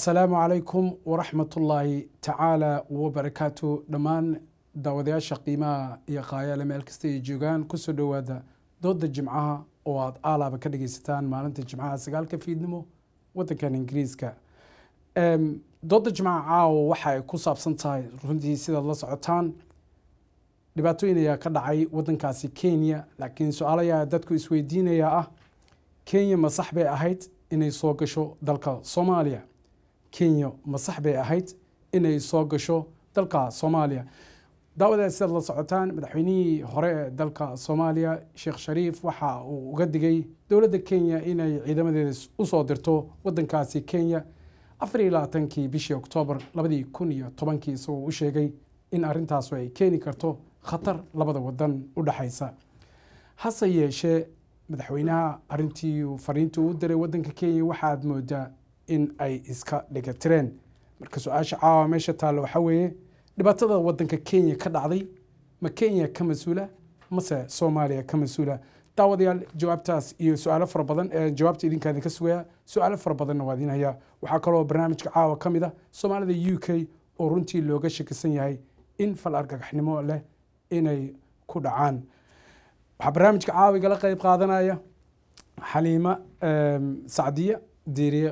asalaamu calaykum waraxmatullaahi tacaala wabarakaatu dhammaan daawadayaasha qiimaha iyo kaayaale meel kasta ay joogaan kusoo dhowaada dooda jimcaha oo aada aalaaba ka dhageysataan maalinta jimcaha sagaalka fiidnimo wadankan ingiriiska dooda jimcaha caawa waxa ay ku saabsan tahay runtii sidaad la socotaan dhibaatooyin ayaa ka dhacay wadankaasi kenya laakiin su-aalayaa dadku isweydiinaya ah kenya ma sax bay ahayd inay soo gasho dalka soomaaliya kenya ma sax bay ahayd inay soo gasho dalka soomaaliya daawadaas sidaad la socotaan madaxweynihii hore ee dalka soomaaliya sheekh shariif waxa uu uga digay dowladda kenya inay ciidamadeeda usoo dirto wadankaasi kenya afar iyo labaatankii bishii oktoobar labadii kun iyo tobankii isagoo u sheegay in arrintaasu ay keeni karto khatar labada wadan u dhexaysa hase yeeshee madaxweynaha arintii fariintii uu diray wadanka kenya waxaad moodaa in ay iska dhigatireen marka su-aasha caawa meesha taalla waxaa weeye dhibaatada wadanka kenya ka dhacday ma kenya ka mas-uula mase soomaaliya ka mas-uula daawadayaal jawaabtaas iyo su-aalo fara badan ee jawaabta idinkaa idinka sugaya su-aalo fara badanna waa idin hayaa waxaa kaloo barnaamijka caawa ka mid ah soomaalida u k oo runtii looga shakisan yahay in fal argagaxnimo leh inay ku dhacaan waxaa barnaamijka caawiga la qeyb qaadanaya xaliima sacdiya diiriye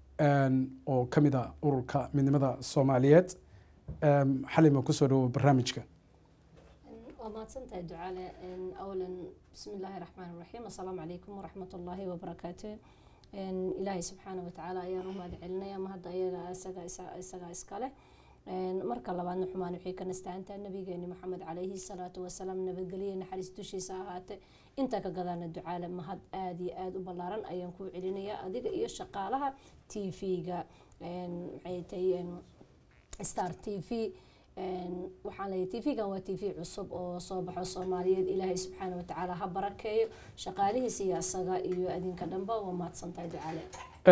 oo ka mid a ururka midnimada soomaaliyeed xalima kusoo dhawo barnaamijka waa mahadsantahay ducaale awalan bismi illaahi raxmaan raxiim assalaamu calaykum waraxmat ullaahi wabarakaatu ilaahay subxaana watacaala ayaan u mahad celinaya ma hadda ayaga isaga isagaa iskale marka labaadna xumaan waxay ka nastahantaa nabigeeni maxamed calayhi salaatu wasalaam nabadgelye naxariis dushiisa ahaate intaa ka gadaana ducaale mahad aada iyo aada u ballaaran ayaan kuu celinayaa adiga iyo shaqaalaha t v-ga maxay tahay star t v waxaan leeyahay t v-gan waa t v cusub oo soo baxo soomaaliyeed ilaahay subxaana watacaala ha barakeeyo shaqaalihiisa iyo asaga iyo adinka dhanba waa mahadsantahay ducaale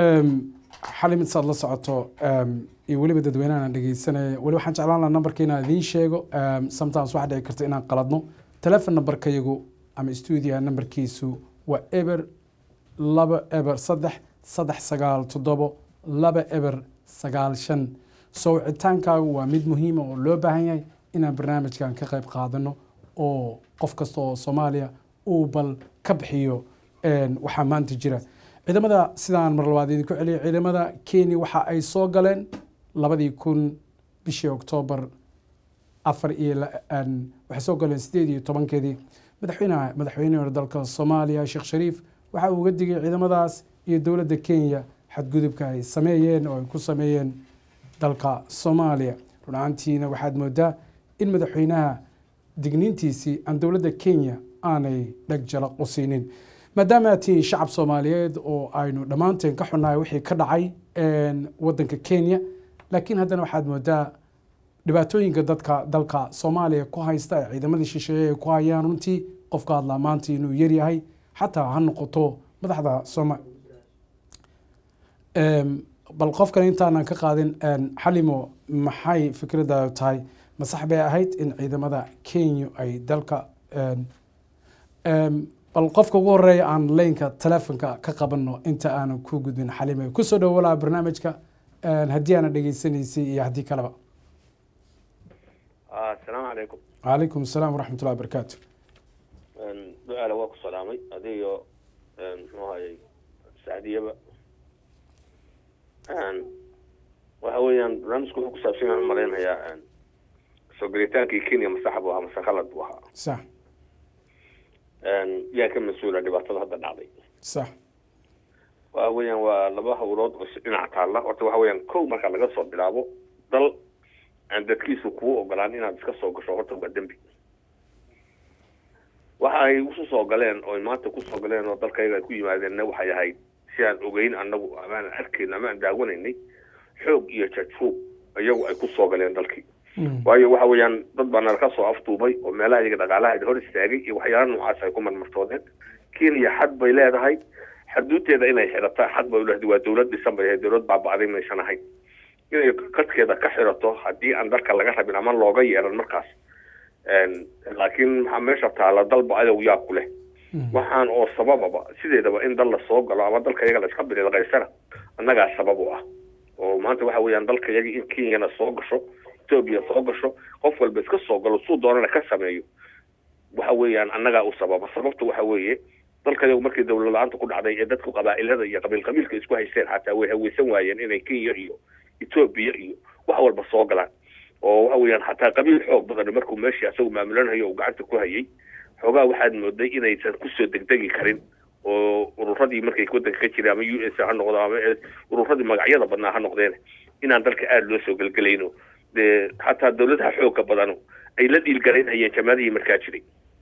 xalim intaad la socoto iyo weliba dadweynahan dhegeysanaya weli waxaan jeclaan lahaa nambarka inaan idiin sheego sometimes waxaa dhici karta inaan qaladno telefon nambarkayagu ama stuudiya nambarkiisu waa eber laba eber saddex saddex sagaal toddobo laba eber sagaal shan soo wicitaankaagu waa mid muhiima oo loo baahan yahay inaan barnaamijkan ka qayb qaadano oo qof kasta oo soomaaliya uu bal ka bixiyo waxaa maanta jira ciidamada sidaan mar labaad idinku celiya ciidamada kenya waxa ay soo galeen labadii kun bishii oktoobar afar iyo waxay soo galeen sideed iyo tobankeedii madaxweynaha madaxweynihii hore dalka soomaaliya sheekh shariif waxa uu uga digay ciidamadaas iyo dowladda kenya xadgudubka ay sameeyeen oo ay ku sameeyeen dalka soomaaliya run ahaantiina waxaad moodaa in madaxweynaha digniintiisii aan dowladda kenya aanay dheg jalaq u siinin maadaama aad tihiin shacab soomaaliyeed oo aynu dhammaanteen ka xunnahay wixii ka dhacay wadanka kenya laakiin haddana waxaad moodaa dhibaatooyinka dadka dalka soomaaliya ku haysta ee ciidamadii shisheeye ay ku hayaan runtii qofka hadlaa maanta inuu yaryahay xataa ha noqoto madaxda sooma bal qofkan intaanan ka qaadin xalimo maxay fikraddaadu tahay ma sax bay ahayd in ciidamada kenya ay dalka bal qofka ugu horeeya aan leynka telefonka ka qabano inta aanan ku gudbin xalime kusoo dhowo walaa barnaamijka haddii aana dhegeysanaysay iyo haddii kaleba asalaamu calaykum calaykum asalaam waraxmat ullahi barakaatu ducaale waa ku salaamay adiyo muxuu ahayey sacdiyaba waxa weeyaan barnaamijku wuxuu kusaabsan yahay malaynayaa soo gelitaankii kenya masaxa buu ahaa mase khalad buu ahaa sax yaa ka mas-uula dhibaatada hadda dhacday sax waxa weeyaan waa laba hawlood oo si dhinac taalla horta waxa weeyaan kow marka laga soo bilaabo dal aan dadkiisu kuu ogolaan inaad iska soo gasho horta waa dembi waxa ay usu soo galeen oo maanta kusoo galeen oo dalkayga ay ku yimaadeenna waxay ahayd si aan ogeyn anagu amaanan arkayn ama aan daawanaynay xoog iyo jajfuug iyagu ay ku soo galeen dalkii waayo waxa weeyaan dad baa nala ka soo afduubay oo meelaha iyaga dhaqaalaha hor istaagay iyo waxyaala noocaas ay ku marmartoodeen kenya xad bay leedahay xaduudeeda inay xidhataa xad bay uleedahay waa dowlad dhisan bay ahayd dowlad baaba'day maysan ahayn inay kadkeeda ka xidhato haddii aan dalka laga rabin ama looga yeelan markaas laakiin maxaa meesha taala dalba adow yaa ku leh waxaan oo sabababa sideedaba in dal la soo galo ama dalka iyaga la iska bililqaysana annagaa sabab u ah oo maanta waxa weeyaan dalka yagii in kenyana soo gasho etoobiya soo gasho qof walba iska soo galo suu doonana ka sameeyo waxa weeyaan annagaa u sababa sababta waxa weeye dalkayagu markii dawlad la-aanta ku dhacday ee dadku qabaa'ilada iyo qabiil qabiilka isku haysteen xataa way haweysan waayeen inay kenya iyo etoobiya iyo wax walba soo galaan oo waxa weeyaan xataa qabiil xoog badan markuu meeshii asagu maamulanayo uu gacanta ku hayay xoogaa waxaad mooday inaysan kusoo degdegi karin oo ururadii markay wadanka ka jireen ama u s ha noqdo ama ururadii magacyada badnaa ha noqdeen inaan dalka aada loo soo gelgelayno dee xataa dawladaha xooga badano ay la dhiilgaraynayeen jamaadihii markaa jiray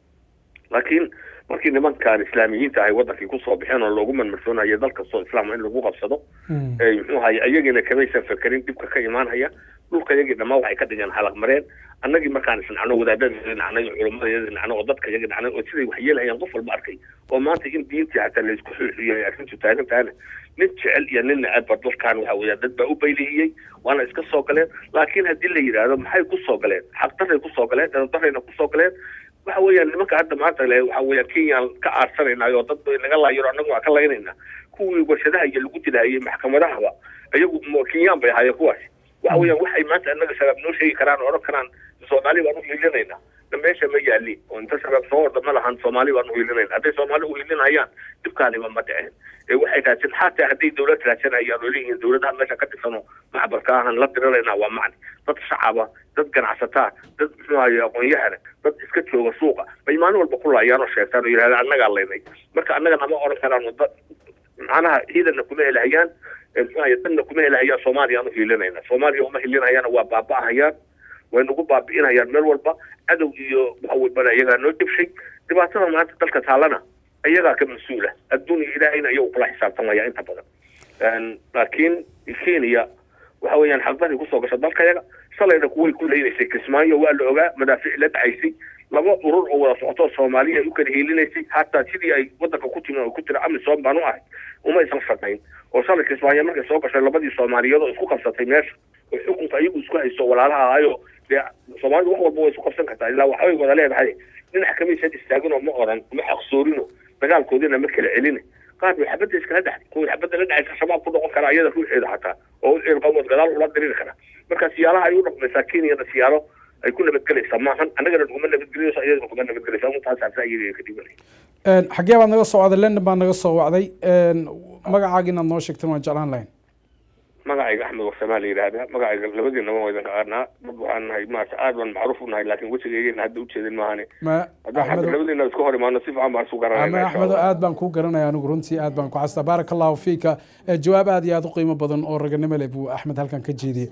laakiin markii nimankan islaamiyiinta ahay wadankii kusoo baxeen oo loogu manmarsoonayo dal kastoo islaama in lagu qabsado muxuu ahaye ayagiina kamaysan fekerin dhibka ka imaanhaya dhulka yagii dhammaan waxay ka dhigeen halaq mareen annagii markaan isnacno wadaadada nacnay culamada nacno oo dadka yagii nacnay oo siday wax yeelhayaan qof walba arkay oo maanta in diintii hataa laysku xuuxiyo ay arrintu taagan tahana nin jecel iyo nin necabba dalkan waxa weeya dad baa u baylihiyey waana iska soo galeen laakiin haddii la yidhaahdo maxay kusoo galeen xaqdaray kusoo galeen dadadarayna kusoo galeen waxa weeyaan nimanka hadda maanta le waxa weeyaan kenyaan ka aarsanaynayo dad bay naga laayiro annagu waa ka laynayna kuwii warshadaha iyo lagu dilaayay maxkamadahaba iyagu kenyaan bay ahaayeen kuwaasi waxa weeyaan waxay maanta annaga shabaab noo sheegi karaan oo odhan karaan soomaali baan uhiilinayna meesha ma yaalin oo inta shabaab soo orda ma lahan soomaali baan uhiilinayna hadday soomaali uhiilinayaan dhibkaaniba ma dhiceen ee waxay raadsan xataa hadday dawlad raadsanayaan oo leeyihiin dawladaha meesha ka tirsanoo maxbarka ahan la diriraynaa waa macni dad shacaba dad ganacsataa dad muxuu ahaye aqoon-yahana dad iska jooga suuqa bay maalin walba ku laayaan oo sheegtaan oo yidhahdaan annagaa laynay marka annaga nama odhan karaan dad macnaha ciidanna kuma helahayaan muxuu ahaye dadna kuma helahayaan soomaaliya aan uhiilinayna soomaaliya uma hilinayaan waa baaba'ahayaan way nagu baabi'inayaan meel walba cadow iyo waxa walbana iyagaa noo jabshay dhibaatada maanta dalka taalana iyagaa ka mas-uula adduunya ilaahayna iyagu kula xisaabtamaya inta badan laakiin kenya waxa weeyaan xaqdadii kusoo gasha dalkayaga shalayna kuway ku leynaysay kismaayo waa la ogaa madaafiic la dhacaysay laba urur oo wada socotoo soomaaliya ay u kala hiilinaysay hataa sidii ay wadanka ku timi oo ku tira amisom baan u ahay uma aysan shaqayn oo shalay kismaayo markay soo gashay labadii soomaaliyeed oo isku qabsatay meesha oo xukunka iyagu isku haysto walaalaha ahayo dee soomaalidu wax walba way isku qabsan kartaa ilaa waxbay wada leedahay dhinac kamaysan istaagin oo ma oran ma xaqsoorino dagaalkoodina ma kala celina qaar bay xabadda iskala dhexday kuwii xabadda la dhexaysa shabaab ku noqon kara iyada ruuxeeda xataa oo ciilqawood gadaal ula diriri kara marka siyaalaha ay u dhaqmaysaa kenyana siyaalo ay ku nabadgelaysaa maahan annagana naguma nabadgelinayso iyadana kuma nabadgelaysa intaasaa iyaga ka dhibanaya xaggee baad naga soo wacday london baad naga soo wacday magacaaga inaad noo sheegtan waan jeclaan lahayn magacayga axmed warsamaa la yidhaahdaa magacayga labadiinaba waa idin qaanaa dad waxaan nahay maarata aad baan macruuf u nahay laakiin wejigaygana hadda ujeedin maahane haddaan xagga labadiina isku hor imaano si fiican baan isu garanayna axmedo aad baan kuu garanaya anigu runtii aad baan ku xastaa baaraka allahu fiika jawaab aad iyo aad u qiimo badan oo raganimo leh buu axmed halkan ka jeediyey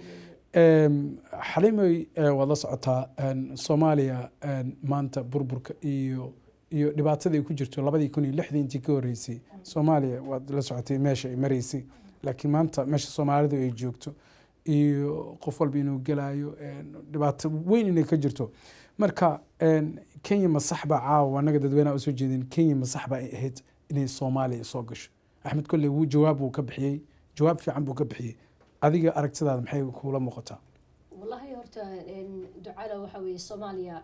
xalimey waad la socotaa soomaaliya maanta burburka iyo iyo dhibaatada ay ku jirto labadii kun iyo lixdii intii ka horeysay soomaaliya waad la socotay meesha ay maraysay laakiin maanta meesha soomaalidu ay joogto iyo qof walba inuu gelayo dhibaato weyn inay ka jirto marka kenya ma sax baa caawa anaga dadweynaha usoo jeedin kenya ma sax baa ay ahayd inay soomaaliya soo gasho axmed kolley wuu jawaab buu ka bixiyey jawaab fiican buu ka bixiyey adiga aragtidaada maxay kuula muuqataa wallahi horta ducada waxa weeye soomaaliya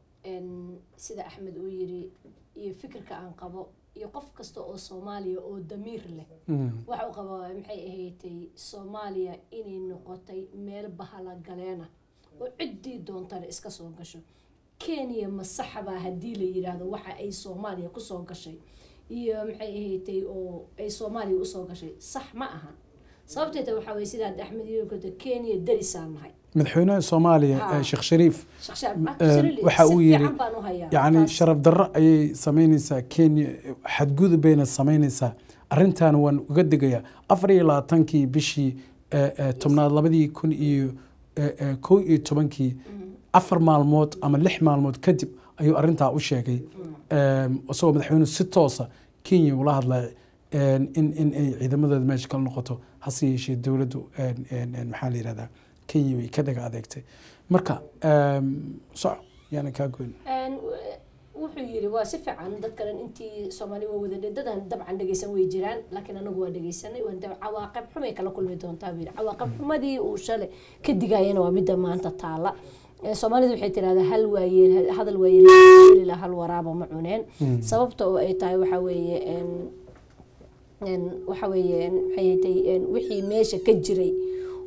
sida axmed uu yiri iyo fikirka aan qabo iyo qof kasta oo soomaaliya oo damiir leh waxa uu qaba maxay ahaydtay soomaaliya inay noqotay meel bahala galeena oo ciddii doontana iska soo gasho kenya ma saxbaa haddii la yidhaahdo waxa ay soomaaliya kusoo gashay iyo maxay ahaydtay oo ay soomaaliya usoo gashay sax ma aha sababteeta waxaa weye sidaad axmed yookoda kenya darisaan nahay madaxweynaha soomaaliya sheekh shariif waxa waxa uu yiri yani sharaf darro ayay sameyneysaa kenya xadgudub bayna sameyneysaa arrintan waan uga degayaa afar iyo labaatankii bishii tobnaad labadii kun iyo kow iyo tobankii afar maalmood ama lix maalmood kadib ayuu arrintaa u sheegay isagoo madaxweynuhu si toosa kenya ula hadlay in in ay ciidamadooda meesha kala noqoto hase yeeshee dowladdu maxaa la yihahdaa kenya way ka dhaga adeegtay marka soc yaana kaa goyn wuxuu yiri waa si fiican dad kalen intii soomaali waa wada dadan dabcan dhegeysan way jiraan laakiin anagu waa dhegeysanay waan cawaaqib xumay kala kulmi doontaa buu yiri cawaaqib xumadii uu shalay ka digayana waa midda maanta taala soomaalidu waxay tirahdaa hal waayeel hadal waayeel hal waraaba ma cuneen sababta oo ay tahay waxaa weeye waxa weeye maxay tay wixii meesha ka jiray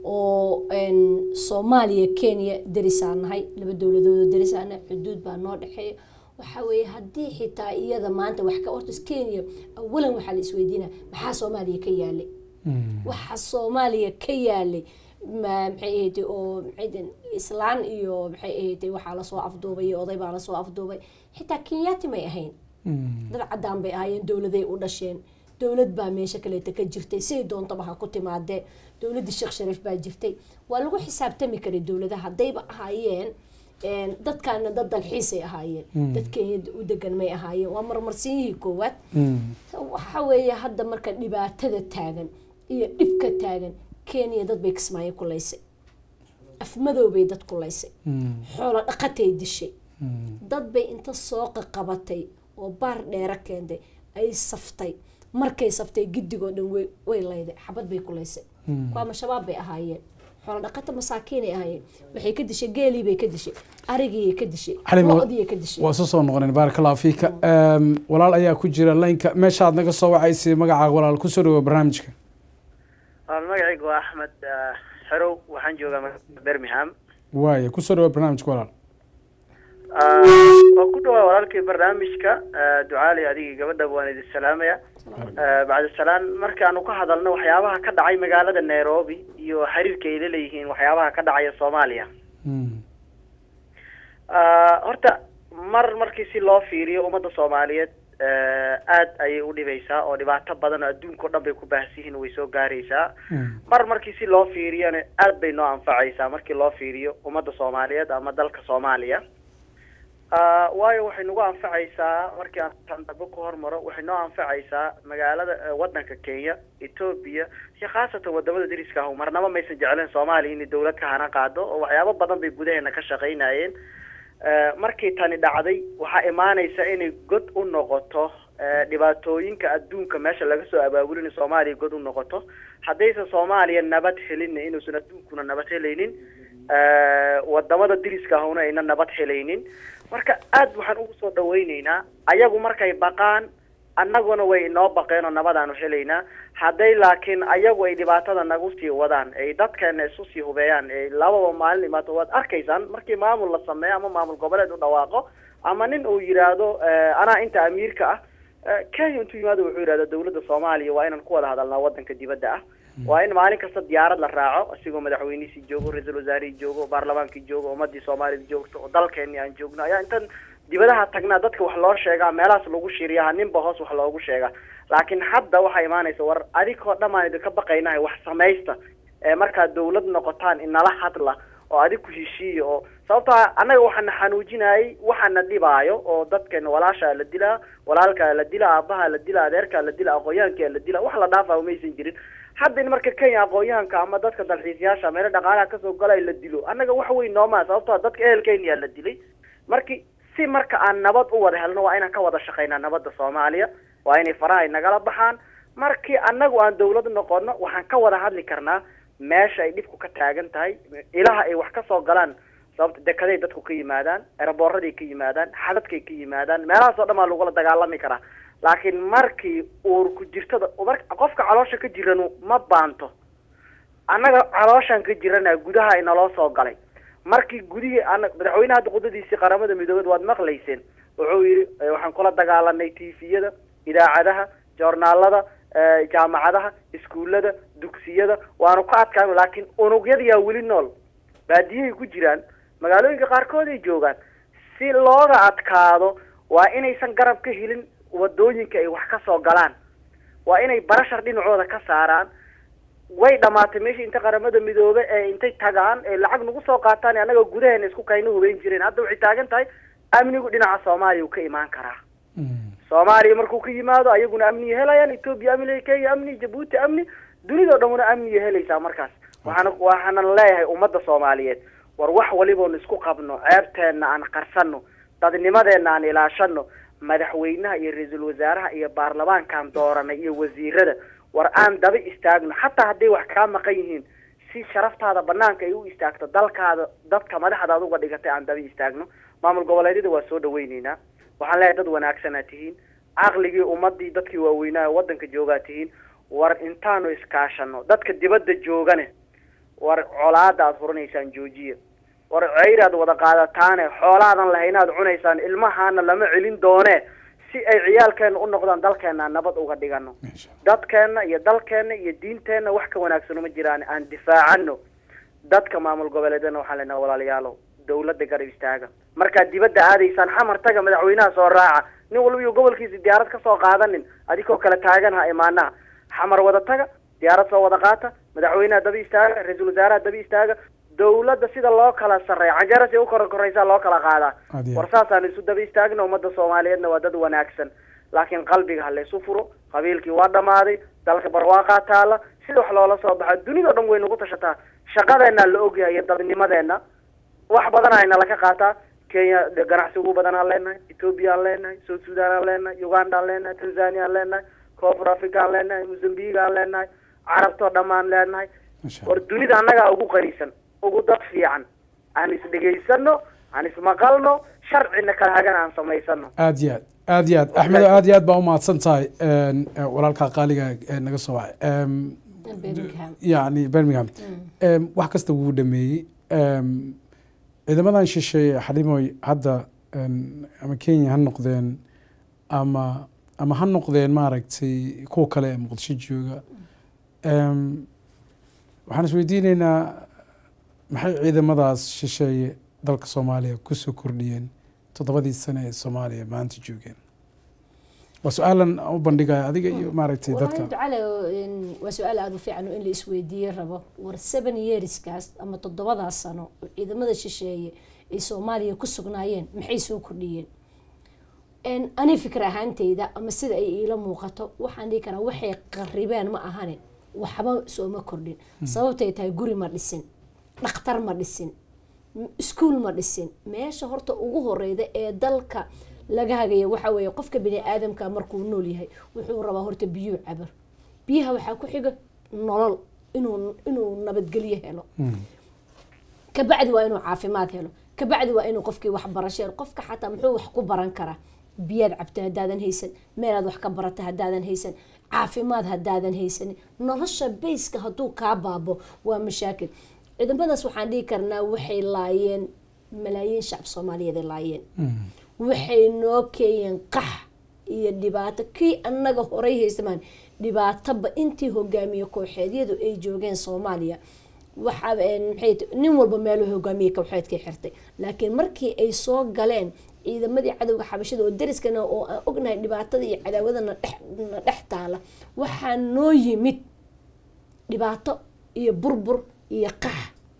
oo soomaaliya kenya derisaan nahay laba dowladoodoo derisaan nahay xuduud baa noo dhexeeya waxaa weeye haddii xitaa iyada maanta wax ka hortas kenya awalan waxaa la isweydiinaya maxaa soomaaliya ka yaalay waxa soomaaliya ka yaalay maxay ahayd oo maxay islaan iyo maxay ahayd waxaa lasoo afduubay iyo oday baa lasoo afduubay xitaa kenyaati may ahayn dad caddaan bay ahaayeen dowladay u dhasheen dowlad baa meesha kaleeta ka jirtay siday doontaba ha ku timaadee dowladii sheekh shariif baa jirtay waa lagu xisaabtami karay dowladaha haddayba ahaayeen dadkaana dad dalxiisay ahaayeen dad kenya u degan may ahaayeen waa marmarsinyihii koowaad waxa weeye hadda marka dhibaatada taagan iyo dhibka taagan kenya dad bay kismaayo kulaysay afmadow bay dad kulaysay xoolo dhaqatay dishay dad bay inta soo qaqabatay oo baar dheero keentay ay saftay markay saftay gidigoo dhan way layday xabad bay kulaysay kuwaama shabaab bay ahaayeen xoolo dhaqata masaakiinay ahaayeen waxay ka dishay geelii bay ka dishay arigiiyay ka dishay lo-diyay ka dishay waa isu soo noqoneen baaraka allahu fiika walaal ayaa ku jira laynka meeshaad naga soo wacaysay magacaaga walaal kusoo dhawo barnaamijka magacaygu waa axmed xerow waxaan joogaa birmingham waaya kusoo dhawo barnaamijka walaal waa ku dhawaa walaalkii barnaamijka ducaali adigii gabadhaba waan idin salaamaya bacda salaan markaanu ka hadalno waxyaabaha ka dhacay magaalada nairobi iyo xiriirka ay laleeyihiin waxyaabaha ka dhacaya soomaaliya horta mar markii si loo fiiriyo ummadda soomaaliyeed aad ayay u dhibaysaa oo dhibaato badan oo adduunka o dhan bay ku baahsiyihiin way soo gaaraysaa mar markii si loo fiiriyona aad bay noo anfacaysaa markii loo fiiriyo ummadda soomaaliyeed ama dalka soomaaliya waayo waxay nagu anfacaysaa markii aan dabo ku hormaro waxay noo anfacaysaa magaalada wadanka kenya etoobiya iyo khaasatan wadamada dariska ah marnaba maysan jecleen soomaaliya inay dawlad ka hana qaado oo waxyaabo badan bay gudaheena ka shaqaynayeen markii tani dhacday waxaa imaanaysa inay god u noqoto dhibaatooyinka adduunka meesha laga soo abaabulin soomaaliya god u noqoto haddaysan soomaaliya nabad helin inuusan adduunkuna nabad helaynin wadamada diriska ahuna ayna nabad helaynin marka aad waxaan ugu soo dhawayneynaa ayagu markay baqaan annaguna way inoo baqeen oo nabadaanu helaynaa hadday laakiin ayagu ay dhibaatada nagu sii wadaan ay dadkeena isu sii hubeeyaan ay lababa maalin imaato waad arkaysaan markii maamul la sameeyo ama maamul goboleed u dhawaaqo ama nin uu yidhaahdo anaa inta amiirka ah kenya intuu yimaado wuxuu yidhahda dawladda soomaaliya waa inaan ku wada hadalnaa wadanka dibadda ah waa in maalin kasta diyaarad la raaco isigoo madaxweynihiisii joogo ra-iisul wasaarihii joogo baarlamaankii joogo ummadii soomaalida joogto oo dalkeeni aan joogno ayaa intan dibadaha tagnaa dadka wax loo sheegaa meelahaas lagu shiriyaa ninba hoos wax loogu sheegaa laakiin hadda waxaa imaanaysa war adigoo dhammaan idinka baqaynahay wax samaysta ee markaad dawlad noqotaan inala hadla oo adiku heshiiya oo sababtaa annaga waxaana xanuujinayay waxaana dhibaayo oo dadkeena walaashaa la dilaa walaalkaa la dilaa aabahaa la dilaa adeerkaa la dilaa aqoonyahankaa la dilaa wax la dhaafaa maysan jirin hadda in marka kenya aqoonyahanka ama dadka dalxiisayaasha meelo dhaqaalaha kasoo galay la dilo annaga wax weyn noomaa sababtoo dadka ehelkenya la dilay marki si marka aan nabad u wada helno waa inaan ka wada shaqaynaa nabadda soomaaliya waa inay faraha nagala baxaan markii annagu aan dawlad noqono waxaan ka wada hadli karnaa meesha ay dhibku ka taagan tahay ilaha ay wax kasoo galaan sababta dekaday dadku ka yimaadaan eraboorraday ka yimaadaan xadadkay ka yimaadaan meelahaas oo dhan baa lagula dagaalami karaa laakiin markii uur ku jirtada qofka caloosha ka jiranu ma baanto annaga calooshaan ka jirana gudaha inaloo soo galay markii gudihii ana madaxweynaha hadda qudadiisii qaramada midoobeed waad maqlayseen wuxuu yidhi waxaan kula dagaalanay tifiyada idaacadaha joornaalada jaamacadaha iskuullada dugsiyada waanu ka adkaano laakiin unugyadayaa weli nool baadiyahay ku jiraan magaalooyinka qaarkood ay joogaan si looga adkaado waa inaysan garab ka helin wadooyinka ay wax ka soo galaan waa inay barashar dhinacooda ka saaraan way dhamaatay meeshii inta qaramada midoobe ee intay tagaan ee lacag nagu soo qaataan annaga gudaheena isku kayna hubeyn jireen hadda waxay taagan tahay amnigu dhinaca soomaaliya uu ka imaan karaa soomaaliya markuu ka yimaado ayaguna amniya helayaan etoobiya amni kenya amni jabuuti amni dunidao dhanuna amniya helaysaa markaas waxaana waxaanan leeyahay ummadda soomaaliyeed war wax waliboonu isku qabno ceebteenna aan qarsano dadnimadeenna aan ilaashano madaxweynaha iyo ra-iisul wasaaraha iyo baarlamaankaan dooranay iyo wasiirada war aan daba istaagno xataa hadday wax kaa maqan yihiin si sharaftaada banaanka ay u istaagto dalkaada dadka madaxda aduga dhigatay aan daba istaagno maamul goboleedyada waa soo dhaweyneynaa waxaan leeyahay dad wanaagsanaa tihiin caqligii ummadii dadkii waaweynaa waddanka joogaa tihiin war intaanu iskaashano dadka dibadda joogane war colaada aad furanaysaan joojiya war ceyraad wada qaadataane xoolaadan lahaynaad cunaysaan ilmahaana lama celin doone si ay ciyaalkeena u noqdaan dalkeena aan nabad uga dhigano Masha Allah. dadkeena iyo dalkeena iyo diinteenna wax ka wanaagsan uma jiraan aan difaacano dadka maamul goboleedana waxaan leenahay walaalayaalow dawladda garab istaaga markaad dibadda aadaysaan xamar taga madaxweynaha soo raaca nin walba iyo gobolkiisa diyaarad ka soo qaadanin adigoo kale taagan ha imaanaha xamar wada taga diyaarad soo wada qaata madaxweynaha daba istaaga ra-iisul wasaaraha daba istaaga dawladda sida loo kala sarreeya canjarasi u kor koraysaa loo kala qaadaa Aad iyo war aad. saasaan isu daba istaagna ummadda soomaaliyeedna waa dad wanaagsan laakiin qalbiga ha laysu furo qabiilkii waa dhammaaday dalka barwaaqaa taala sida wax loola soo baxa dunidao dhan way nagu tashataa shaqadeennaa la ogyahay iyo dadnimadeenna wax badan ayna laka qaataa kenya de- ganacsi ugu badan aan leenahay ethoopia aan leenahay south sudan aan leenahay uganda aan leenahay tanzania aan leenahay koonfur africa aan leenahay mozambique aan leenahay carabtoo dhammaan leenahay Masha war Allah. dunida annagaa ugu qanisan ugu dad fiican aan isdhegaysano aan ismaqalno sharcina kala hagan aan samaysano aad iyo aad aad iyo aad axmed aad iyo aad baa umahadsan tahay een, eh, walaalkaa qaaliga ee naga soo wacay Em, Birmingham. yani birmingham Em, wax kasta wuu dhameeyey Em, ciidamadan shisheeye xalimoy hadda em, ama kenya ha noqdeen ama ama ha noqdeen maaragtay kuwa kale ee muqdisho jooga Em, waxaan isweydiineynaa maxay ciidamadaas shisheeye dalka soomaaliya kusoo kordhiyeen toddobadii sane ee soomaaliya maanta joogeen waa su-aalan u bandhigaya adiga iyo maaragtay والله dadka ducale in- waa su-aal aada u fiican oo in la isweydiiye rabo war seven yearskaas ama toddobadaas sano oo ciidamada shisheeye ay soomaaliya ku sugnaayeen maxay soo kordhiyeen En ani fikir ahaanteyda ama sida ay iila muuqato waxaan dhihi karaa waxay qaribeen ma ahane waxba sooma kordhin sababtay tahay guri ma dhisin dhakhtar ma dhisin m- iskuul ma dhisin meesha horta ugu horeyda ee dalka laga hagaya waxa weeye qofka bini aadamka markuu nool yahay wuxuu rabaa horta biyuu cabar biyaha waxaa ku xiga nolol inuu inuu nabadgelyo helo kabacdi waa inuu caafimaad helo kabacdi waa inuu qofkii wax barasho helo qofka xataa muxuu wax ku baran karaa biyaad cabta haddaadan haysan meelaad wax ka barata haddaadan haysan caafimaad haddaadan haysanin nolosha bayska hadduu kaa baabo waa mashaakil ciidamadaas waxaan dhihi karnaa waxay laayeen malaayiin shacab soomaaliyeed ay laayeen waxay noo keeyeen qax iyo dhibaato kii annaga horay haysamaan dhibaatoba intii hogaamiye kooxeedyadu ay joogeen soomaaliya waxaa maxay t- nin walba meeluu hogaamiye kooxeedkay xirtay laakiin markii ay soo galeen ciidamadii cadowga xabashada oo dariskana oo aan ognahay dhibaatada iyo cadaawadana dhex na dhex taala waxaa noo yimid dhibaato iyo burbur iyo qax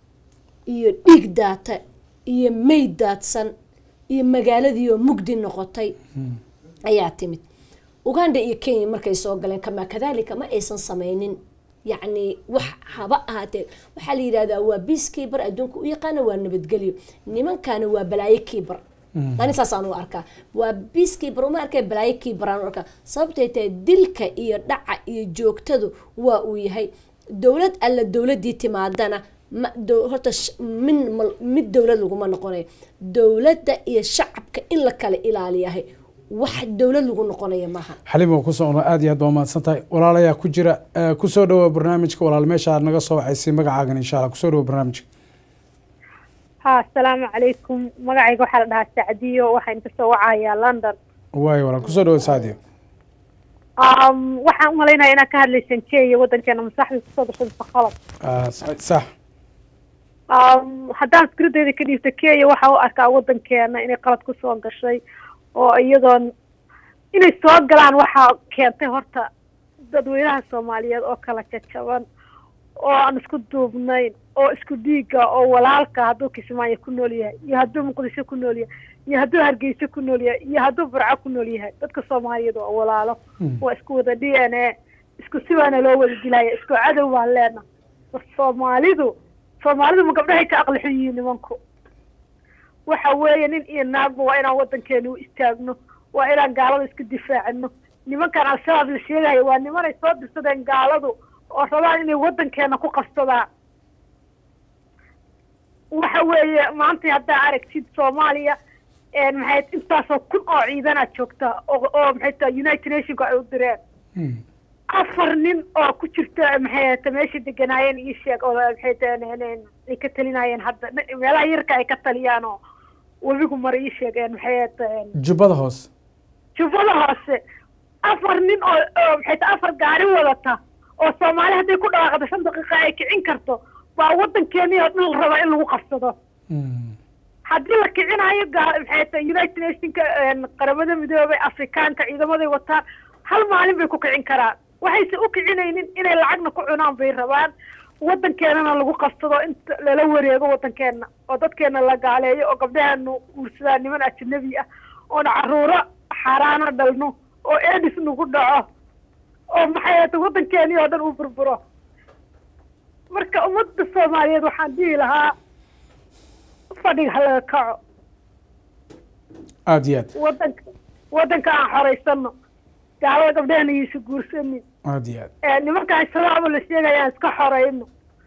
iyo dhiig daata iyo meyd daadsan iyo magaaladii oo mugdi noqotay ayaa timid uganda iyo kenya markay soo galeen kama kadalika ma aysan sameynin yacni wax haba ahaatee waxaa la yidhahdaa waa peacekeeper adduunka u yaqaana waa nabadgelyo nimankana waa balaayo keeper ani saasaan u arkaa waa peacekeeper uma arkay balaayo keeper aan u arkaa sababtay tahay dilka iyo dhaca iyo joogtadu waa uu yahay dowlad alla dowladii timaadana ma dow- horta sh- min mal- mid dowlad laguma noqonayo dowladda iyo shacabka in la kala ilaaliyahay wax dowlad lagu noqonaya maaha xalimo ku socno aad iyo aad baa umahadsan tahay walaalayaa ku jira Eh, kusoo dhawoa barnaamijka walaal meesha aad naga soo wacaysay magacaagan insha allah kusoo dhawoa barnaamijka ها السلام عليكم مقعي waxaa la dhahaa Sacdiyo waxaan ka soo wacayaa London waayo walaal kusoo dhawoa saadiyo um waxaan u maleynayaa inaad ka hadlaysaan Kenya wadankeena masaxda kusoo gashay qalad Ah, sax sax. um haddaan fikradeyda ka dhiibto Kenya waxa u arkaa wadankeena inay qalad ku soo gashay oo iyadoon inay soo galaan waxaa keentay horta dadweynaha Soomaaliyeed oo kala jajaban oo aan isku duubnayn oo isku dhiiga oo walaalka hadduu Kismaayo ku nool yahay iyo hadduu Muqdisho ku nool yahay iyo hadduu Hargeysa ku nool yahay iyo hadduu Burco ku nool yahay dadka Soomaaliyeed waa walaalo waa isku wada d n a isku si waana loo wada dilaya isku cadow baan leena war Soomaalidu Soomaalidu ma gabdhahay ka aqli xun yihiin nimanku waxa weeye nin iyo naagba waa inaan wadankeena u istaagno waa inaan gaalada iska difaacino nimankan al-shabaab la sheegayo waa nimanay soo dirsadeen gaaladu oo rabaan inay wadankeena ku qabsadaan waxa weeye maanta haddaa aragtid soomaaliya een maxay intaasoo kun oo ciidanaad joogtaa oo oo maxay tahay united nationka ay u direen afar nin oo ku jirta maxay ahayta meesha deganaayeen ii sheeg oo maxay tahay ay ka talinayeen hadda meelaha yarka ay ka taliyaan oo webigu mara ii sheegeen maxay ahayta jubbada hoose jubbada hoose afar nin oo oo maxay tahay afar gaari wadata oo soomaali hadday ku dhawaaqdo shan daqiiqa ay kicin karto baa waddankeeni oo dhan la rabaa in lagu qabsado haddii la kicinayo gaa maxay tahay united nationka qaramada midoobay afrikaanka ciidamaday wataan hal maalin bay ku kicin karaan waxayse u kicinaynin inay lacagna ku cunaan bay rabaan waddankeenana lagu qabsado inta lala wareego waddankeena oo dadkeena la gaaleeyo oo gabdhaheenu guursadaan niman ajnabi ah oona caruuro xaaraana dhalno oo edis nagu dhaco oo maxay ahayta waddankeeni oo dhan uu burburo marka ummadda soomaaliyeed waxaan dhihi lahaa fadhiga ha laga kaco aada iyo aad waddanka waddanka aan xoraysano gaalada gabdhahena iisa guursanin aada iyo aad nimankaan shabaaba la sheegaya aan iska xorayno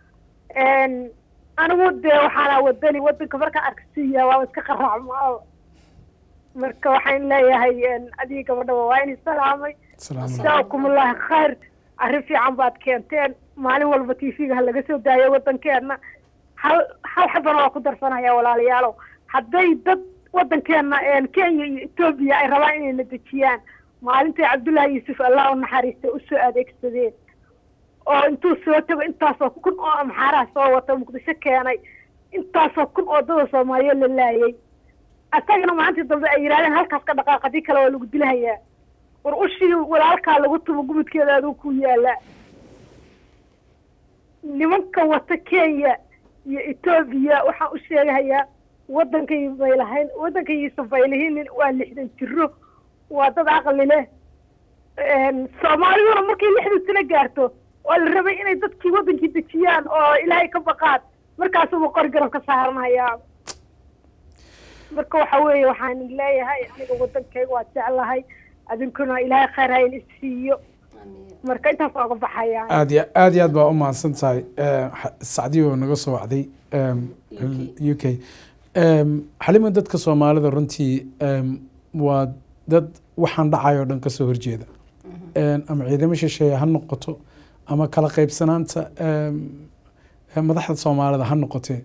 anigu dee waxaana wadani waddanka markaan arkasiiya waaba iska qaraacmaa marka waxaan leeyahay adigii gabadhaba waa in salaamay salaam jaakumulaahi khayr arrin fiican baad keenteen maalin walba t v-ga ha laga soo daayo waddankeena hal hal xabana waa ku darsanaya walaalayaalow hadday dad waddankeena kenya iyo etoobiya ay rabaan inay na dejiyaan maalintay cabdullaahi yuusuf allah u naxariistay usoo adeegsadeen oo intuu soo tago intaasoo kun oo amxaaraha soo wata muqdisho keenay intaasoo kun oo dada soomaaliyeed la laayay asagana maalintii dambe ay yidhahdeen halkaas ka dhaqaaq haddii kale waa lagu dilahayaa war ushii walaalkaa lagu tumo gubudkeeda aduu ku yaalaa nimanka wata kenya iyo etoobiya waxaan u sheegahayaa waddankay bay lahayn waddankayisa baylihinin waa lixdan jiro waa dad aqli leh soomaaliduna markay lixdan sano gaarto waa la rabay inay dadkii waddankii dejiyaan oo ilaahay ka baqaan markaasuba qori garan ka saaranayaa marka waxa weeye waxaan leeyahay aniga waddankayga waa jeclahay adinkuna ilaahay khayr ha in isiiyo marka intaas ooga baxayaan aad iyo aad iyo aad baa u mahadsan tahay sacdiyo oo naga soo wacday u k xalima dadka soomaalida runtii waa dad waxaan dhacay oo dhan kasoo horjeeda ama ciidamo shisheeye ha noqoto ama kala qaybsanaanta madaxda soomaalida ha noqotee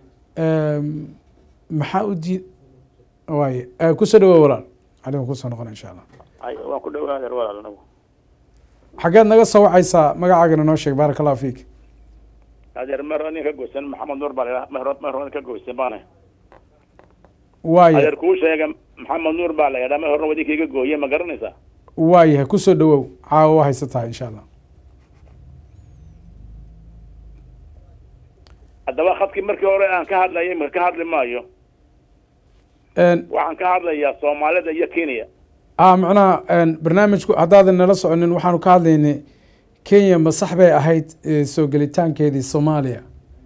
maxaa u diid waaye kusoo dhawow walaal xalima kusoo noqona insha allah waan ku dhawaadeer walaal anagu xageed naga soo wacaysaa magacaagana noo sheeg baaraka allahu fiik adeer mer nin ka goysan maxamed nuur baa la mer mer ka goysan baana waaye adeer kuu sheega maxamed nuur baa la yidhaa mer horna wadinka iga gooye ma garanaysaa waayahay kusoo dhawow caawa waa haysa tahay insha allah haddaba khadkii markii hore aan ka hadlayay ma ka hadli maayo waxaan ka hadlayaa soomaalida iyo kenya a macnaha barnaamijku haddaadan nala soconin waxaanu ka hadlaynay kenya ma sax bay ahayd soo gelitaankeedii soomaaliya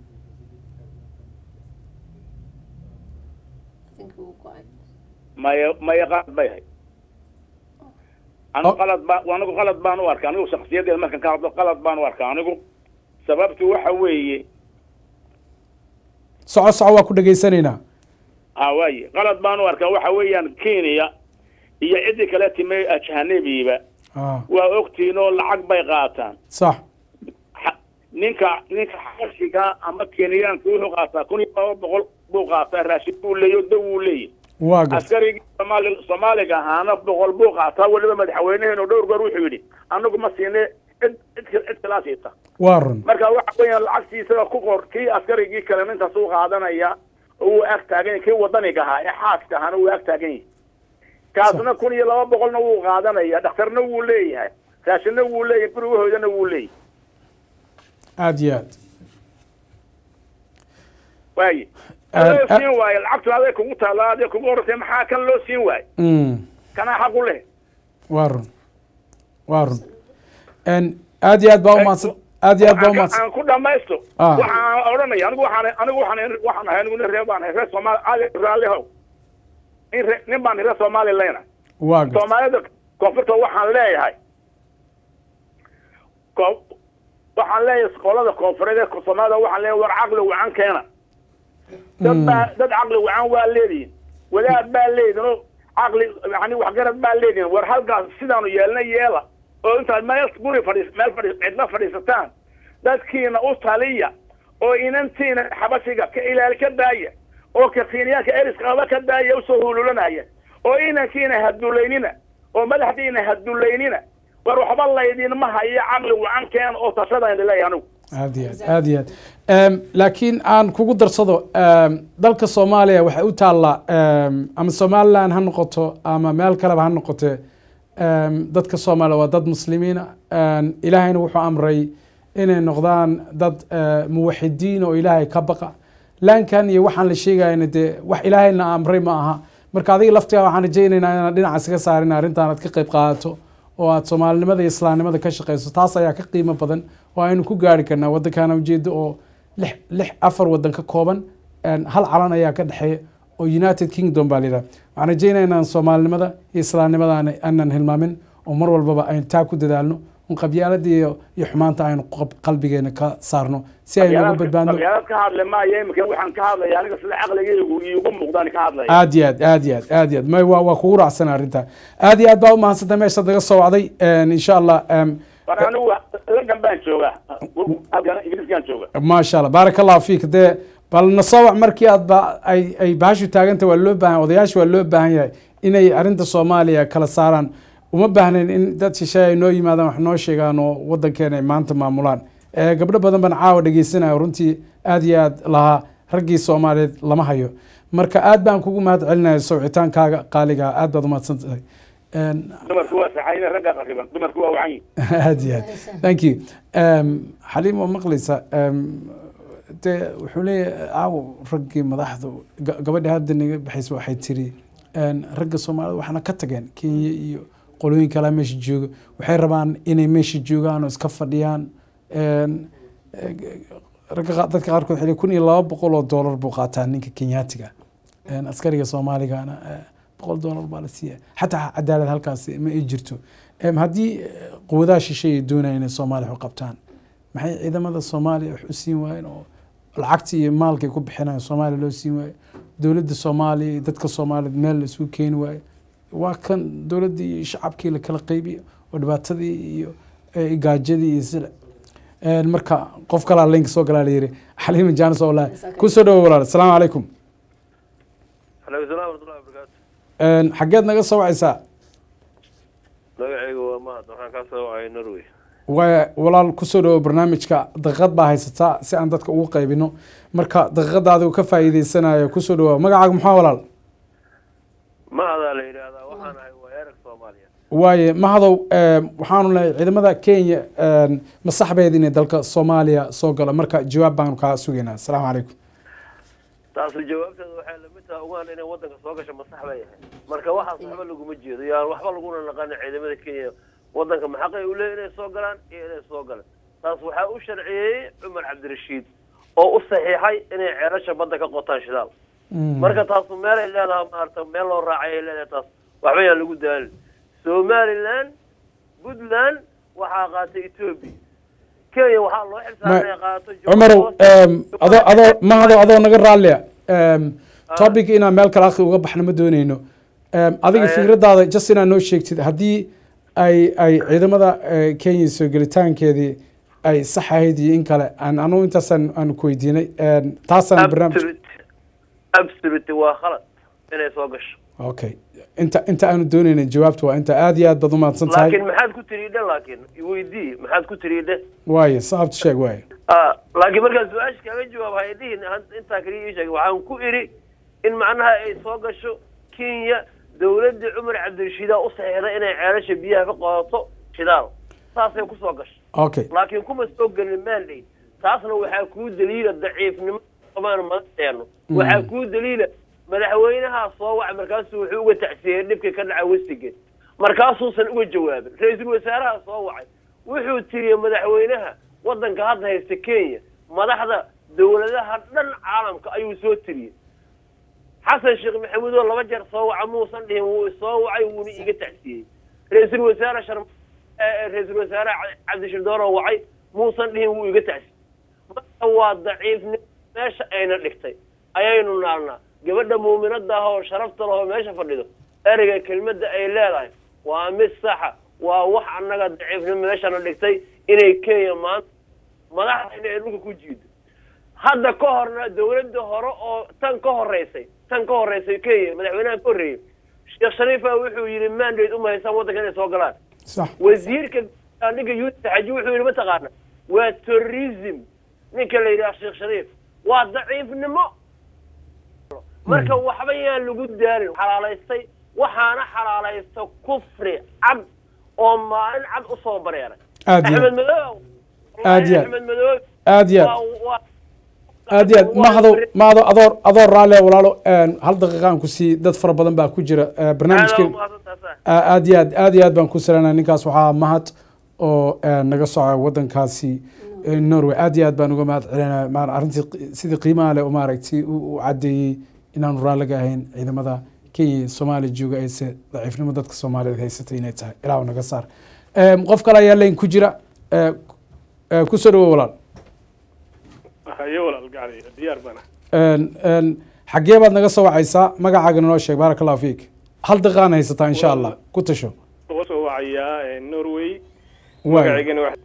maya maya qalad bay ahayd anigu qalad baa anigu qalad baan u arka anigu shaksiyadeeda markaan ka hadlo qalad baan u arka anigu sababtu waxa weeye soco soco waa ku dhegaysanaynaa ha waaye qalad baan u arkaa waxa weeyaan kenya iyo ciddii kale time ajhanabiba waa ogtiin oo lacag bay qaataan sax ninka ninka xashiga ama kenyaanka wuxuu qaataa kun iyo laba boqol buu qaataa raashin buu leeyo daw uu leeyahy waa garta askarigii soomaali soomaaliga ahaana boqol buu qaataa weliba madaxweyneheenu dhowr goor wuxuu yidhi anagu ma siine cid cid cid kalaa siita waa run marka waxa weeyaan lacagtii isaga ku qor kii askarigii kale nintaas uu qaadanaya oo uu ag taagan yahay kii wadaniga ahaa ee xaaska ahaana uu ag taagan yahay kaasna kun iyo laba boqolna wuu qaadanaya dhakhtarna wuu leeyahay raashinna wuu leeyahay gurigahoodana wuu leeyahay aada iyo aad waaye loo siin waayo lacagtu aday kugu taalla aday kugu orantay maxaa kan loo siin waayo kanaa xaq u leh waa run waa run aada iyo aad baa umahadsan aada iyo aad baa umahadsan aan ku dhamaysto Ah. waxaan odhanaya anigu waxaan anigu waxaan waxaan ahay anigu nin reer baan ahay reer soomaali aadi raallihow nin re nin baan reer soomaali leyna waa garta soomaalida koonfurta waxaan leeyahay ko waxaan leeyahay qolada koonfureed ee soomaalida waxaan leeyahay war caqli wacan keena dad baa dad caqli wacan waa leedihin wadaad baa leedihin oo caqli yani waxgarad baa leedihin war halkaas sidaanu yeelna yeela oo intaad meel guri fadhiis meel fadhiis cidla fadhiisataan dadkiina u taliya oo inantiina xabashiga ka ilaali ka daaya oo kakiinyaanka eriskaba ka daaya usoo hululanaya oo inankiina hadullaynina oo madaxdiina hadullaynina war waxba laydinma hayo caqli wacan keen oo tashadaan leeyahay anigu aad iyo aad aad iyo aad Em, laakiin aan kugu darsado em, dalka soomaaliya waxay u taallaa em, ama somaliland ha noqoto ama meel kaleba ha noqote em, dadka soomaaliya waa dad muslimiina Em, ilaahayna wuxuu amray inay noqdaan dad eh, muwaxidiin oo ilaahay ka baqa laankan iyo waxaan la sheegayna dee wax ilaahayna amray ma aha marka adiga laftigaa waxaan rajaynaynaa inaad dhinacaas ka saarin arrintan aad ka qayb qaadato oo aad soomaalinimada iyo islaamnimada ka shaqeyso taas ayaa ka qiimo badan oo aynu ku gaari karnaa waddankaana ujeedo oo lix lix afar waddan ka kooban een, hal calan ayaa ka dhexeeya oo united kingdom baa layidhaha waxaan rajeynaya inaan soomaalinimada iyo islaamnimada aan- aanan hilmaamin oo mar walbaba aynu taa ku dadaalno un qabyaalada iyo iyo xumaanta aynu qab- qalbigeena ka saarno si aynu uga badbaadno qabyaalad ka hadle maayo imika waxaan ka hadlaya aniga sida caqligaygu iigu muuqdaan ka hadlaya aad iyo aad aad iyo aad aad iyo aad may waa waa kugu raacsan arrinta aad iyo aad baa umahadsantay meeshaad naga soo wacday Een, insha allah em, war anigu lagan baan joogaa halkan ingiriiskaan jooga maasha allah baaraka allahu fiik dee bal nasowac markii aad ba ay ay bahashu taaganta waa loo baahan odayaasha waa loo baahan yahay inay arrinta soomaaliya kala saaraan uma baahnayn in dad shisheeye ay noo yimaadaan wax noo sheegaan oo waddankeena ay maanta maamulaan Eh, gabdho badan baan caawa dhegeysanaya runtii aad iyo aad lahaa raggii soomaaliyeed lama hayo marka aad baan kugu mahad celinaya sawcitaankaaga qaaliga aad baad umahadsan tahay Een, dumarku waa saxayna ragga qariban dumarku waa wacan yihin aad iyo aad thank you Em, xaliim waa maqlaysa em, dee wuxuu leeyahay aaw raggii madaxdu ga- gabadha hadda naga baxaysa waxay tiri en, ragga soomaalida waxna ka tageen kenya iyo qolooyin kalaa meesha jooga waxay rabaan inay meesha joogaan oo iska fadhiyaan En, eh, ragga qa- dadka qaarkood waxay leeyihin kun iyo laba boqol oo doolar buu qaataa ninka kenyaatiga En, askariga soomaaligana eh, boqol doolar baa la siiya xataa cadaalad halkaas ma ay jirto Em, haddii eh, quwadaha shisheeye ay doonayaan inay soomaaliya wax u qabtaan maxay ciidamada soomaaliya wax u siin waayeen oo lacagta iyo maalka ay ku bixinayaan soomaaliya loo siin waayo dowladda soomaaliya iyo dadka soomaaliyeed meel la isugu keeni waayo waa kan dowladdii iyo shacabkii la kala qaybiyo oo dhibaatadii iyo eh, gaajadii iyo sida En, marka qof kalaa linka soo galaa layiri xaliima jaanis oo walahi kusoo dhawo walaal asalaamu calaykum aleykum salam warahmatullahi wabarakaatu En, xaggeed naga soo wacaysaa magacayga waa mahad waxaan kaa soo wacay norway waa walaal kusoo dhawo barnaamijka daqiiqad baa haysataa si aan dadka ugu qaybino marka daqiiqada adigu ka faa'iideysanayo kusoo dhawo magacaaga maxaa walaal mahadaa la yidhaahdaa waxaan ahay waa erag soomaaliya waaye mahadow em, waxaanu lehay ciidamada kenya em, ma saxbeed inay dalka soomaaliya soo galo marka jawaab baanu kaa sugaynaa asalaamu calaykum taasu jawaabteeda waxay lamid tahay ugaan inay wadanka soo gasho masax bay ahay marka waxaas waxba laguma jeedo yaan waxba laguna naqanin ciidamada kenya wadanka maxaqay u leeyahy inay soo galaan iyo inay soo galan taas waxaa u sharciyeeyey cumar cabdirashiid oo u saxiixay inay ceelasha badda ka qotaan shidaal marka taasu meelay leedahay maarata meel loo raacay ay leedahay taas waxba yaan lagu daalin somaliland puntland waxaa qaatay ethiopia kenya waxaa loo xilsaaray inay qaato cumarow em, adoo adoo mahadow adoo naga raallia em, topic inaan meel kale akhi uga baxno ma dooneyno Em, adiga Aye. fikradaada just inaad noo sheegtid haddii ay ay ciidamada eh, kenya soo gelitaankeedii ay sax ahayd iyo in kale aan anugu intaasaan aan ku weydiinay Em, taasaan barnaamij absolute absolute waa khalad inay soo gasho okay inta inta aanu dooneyna jawaabta waa inta aad iyo aad baad umahadsan tahay laakiin maxaad ku tiriidhe laakiin iweydii maxaad ku tiriidhe waaye sababta sheeg waaye Ah, laakiin markaan su-aasha kaaga jawaab haydihin intaa kaliya ii sheegay waxaan ku idhi in macnaha ay soo gasho kenya dowladdii cumar cabdirashiidaa u saxiixday inay ceelasha biyaha ka qodato shidaal saasay ku soo gasho okay laakiin kuma soo gelin mandate taasna waxaa kuu daliila daciifnimo qabaan madaxdeenu waxaa kuu daliila madaxweynaha soo wacay markaasuu wuxuu uga tacsiyey dhibkii ka dhacay westigate markaasuusan uga jawaabin ra-iisul wasaaraha soo wacay wuxuu tiriyey madaxweynaha wadanka hadda haysta kenya madaxda dowladaha dhan caalamka ayuu soo tiriyey xasan sheekh maxamuud oo laba jeer soo waca muusan dhihin wuu soo wacay wuuna iiga tacsiyey ra-iisul wasaare shar ra-iisul wasaare cabdishirdoor oo wacay muusan dhihin wuu iga tacsiyey marka waa daciifnimo meesha ayna dhigtay ayaynu naalnaa gabadha muuminada ah oo sharafta lahoo meesha fadhido ereyga kelmadda ay leedahay waa mid saxa waa wax annaga daciifnimo meeshana dhigtay inay kenya maanta madaxdayna ay dhulka ku jiido hadda ka horna dawladda hore oo tan ka horeysay tan ka horeysay kenya madaxweynaha ka horreeyey sheekh shariifa wuxuu yidhi mandate uma haysaan waddanka inay soo galaan sax wasiirka ninka yuusuf xaji wuxuu yidhi mataqaana waa terrorism ninka la yidhaha sheekh shariif waa daciifnimo marka waxba yaan lagu daalin xalaalaystay waxaana xalaalaysta kufri cad oo maalin cad usoo bareeray aad iyo axmed madoob Aad iyo aad. axmed madoob aad iyo aad waa- waa- aad iyo aad mahado mahado adoor adoor raalle walaalo een, hal daqiiqaan ku sii dad fara badan baa ku jira eh, aad barnaamijkeen u mahadsantahay. Aa- aad iyo aad aad iyo aad baan ku salaanaa ninkaas waxaa mahad oo eh, naga soca wadankaasi eh, norway aad iyo aad baan uga mahad celinaa maar arrintii qi- sidii qiimaha leh oo maaragtay u u caddeeyey inaanu raalliga ahayn ciidamada kenya iyo soomaaliya jooga ayse daciifnimo dadka soomaaliyeed haysatay inay tahay ilaahu naga saar Em, qof kale ayaa leyn ku jira eh, eh, ku soo dhawo walaal haye walaal gacday diyaar bana Een, een, xaggee baad naga soo wacaysaa magacaaga noo sheeg baaraka allahu fiik hal daqiiqaan haysataa insha allah ku tasho uga soo wacayaa eh, norway waay magaceygana wax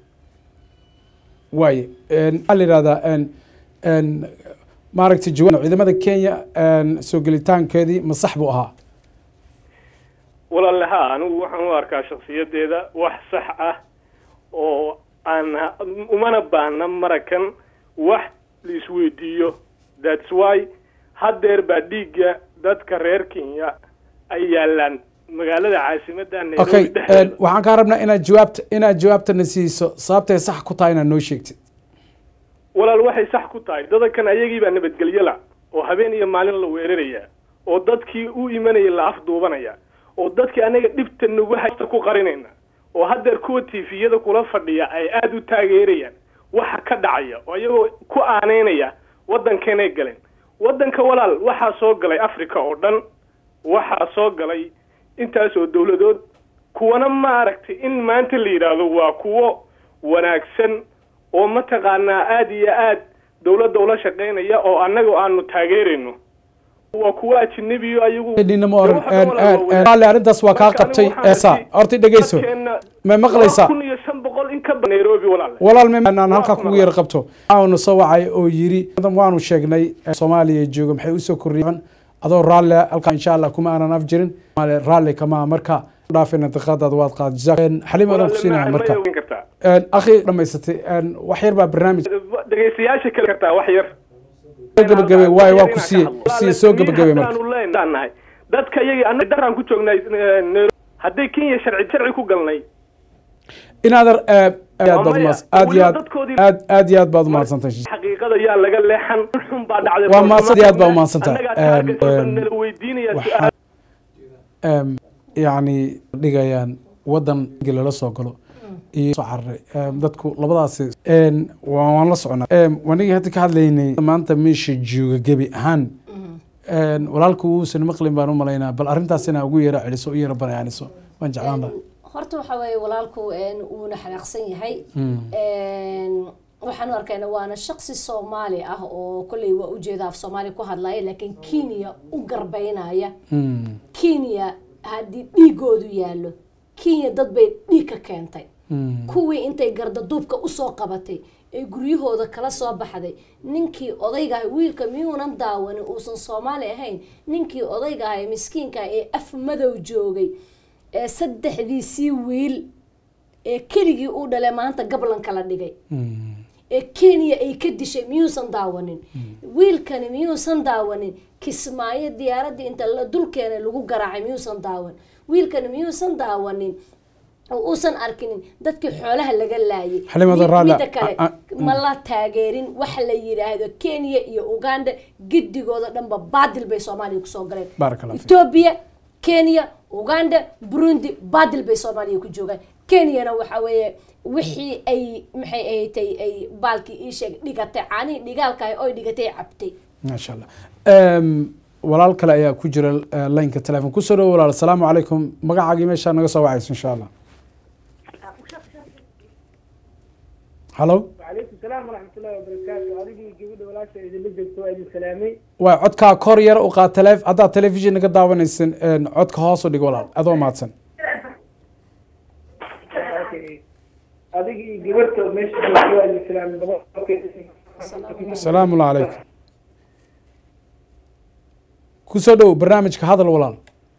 waaye Een, waxaa la yidhahdaa een, een, maaragtay jawaab ciidamada kenya een, soo gelitaankeedii ma sax buu ahaa walaale ha anigu waxaan u arkaa shakhsiyadeeda wax sax ah oo aan umana baahna marakan wax la isweydiiyo thats why haddeer baa dhiigga dadka reer kenya ay yaalaan magaalada caasimadda okay nairobi dhexdeeda een, waxaan kaa rabnaa inaad jawaabta inaad jawaabtana siiso sababtay sax ku tahay inaad noo sheegtid walaal waxay sax ku tahay dadankan ayagii baa nabadgelyo la oo habeen iyo maalin la weeraraya oo dadkii u imanaya la afduubanaya oo dadkii anaga dhibta nagu haysta ku qarinayna oo haddeer kuwa tifiyada kula fadhiya ay aada u taageerayaan waxa ka dhacaya oo iyagoo ku aaneynaya waddankeenay galeen waddanka walaal waxaa soo galay africa oo dhan waxaa soo galay intaas oo dowladood kuwana ma aragtay in maanta la yidhaahdo waa kuwo wanaagsan oo mataqaanaa aada iyo aad dowladda ula shaqaynaya oo annaga aanu taageerayno waa kuwo ajnabiyo ayagu Dhina ma oran Waxaa een, walaal een, waa een, wanaag. raalli arrintaas waa kaa Marka qabtay anigu waxaan eesa arkay horta dhegeyso dadkeenna ma maqlaysaa kun iyo shan boqol in ka badan nairobi walaal walaal meaan halkaa Waa kugu yar qabto waanu soo wacay oo yiri waanu sheegnay eh, soomaaliya jooga maxay usoo kordhiyeen adoo raalle halkaa insha allah kuma aanan af jirin Soomaaliya raalli kama marka dhaafina daqiiqadaada waad qaad jazaak xalim adan ku siinaya Walaal, ma- marka ma ogaan kartaa Een, akhi dhamaysatay een, wax yar baa barnaamij dhegeystayaasha kale kartaa wax yar soo gabagabay waayo waa ku siiye siiye soo gabagabay marka Haddaanu leenahay dadka iyagii annaga daraan ku joognay eh, Nairobi. hadday kenya sharci sharci ku galnay inaadar aad aad baad Maya, umaadsan aad iyo weliba aad dadkoodii- aad aad iyo aad baad umahadsantahay xaqiiqada yaa laga leexan xun baa dhacday Waa mahadsan, aad baa umahadsantahay. Annagaa taarget Em, walba em, nala weydiinaya waxaa- su'aal Em, yacni dhigayaan wadan lala soo galo iyo soo cararay Em, dadku labadaasi Em, waa- waan la soconaa Em, wanigii hadda ka hadlaynay maanta meesha jooga gebi ahaan Em, walaalku uusan maqlin baan u malaynaa bal arrintaas inaa ugu yara celiso u yara banaaniso waan jeclaan lahaa horta waxa weeye walaalku een, wuuna xanaaqsan yahay Een, waxaan u arkayna waana shaqsi soomaali ah oo kolley waa ujeeda af soomaali ku hadlaya laakiin kenya u garbaynaya Mm, kenya haddii dhiigoodu yaallo kenya dad bay dhiig ka keentay mm, kuwii intay gardaduubka usoo qabatay ee guryahooda kala soo baxday ninkii odayga ahay wiilka miyuunan daawanin uusan soomaali ahayn ninkii odayga ahay miskiinka ah ee af madow joogay ee saddexdiisii wiil ee keligii u dhale maanta gablanka la dhigay mm. ee kenya ay ka dishay miyuusan daawanin wiilkani miyuusan daawanin kismaayo diyaaraddii inta la dulkeena lagu garaacay miyuusan daawan wiilkani miyuusan daawanin oo uusan arkinin dadkii xoolaha laga laayay Xalimada Mid- Raala, midda kale a- a- ma la taageerin waxa la yidhaahdo kenya iyo uganda gidigooda dhanba baadil bay soomaaliya kusoo galeen Baaraka Allah fiik. etoobiya kenya uganda burundi baadil bay soomaaliya ku joogaan kenyana waxa weeye wixii ay maxay ahatay ay baalkii ii sheeg dhigatay caanihii dhigaalka ah oy dhigatay cabtay maasha allah Em, walaal kale ayaa ku jira eh, laynka telefoon kusoo dhawo walaal asalaamu calaykum magacaagii meeshaa naga soo wacayso insha allah halo وعليكم السلام ورحمة الله وبركاته أديكي جبنا ولا شيء إذا بدك سؤال سلامي waa codkaa kor yar u qaad tele haddaad telefishin naga daawanaysan een, codka hoos u dhig walaal adoo mahadsan adiga iyo gabarta meesha joogta waa islaam asalaamu calaykum kusoo dhow barnaamijka hadal walaal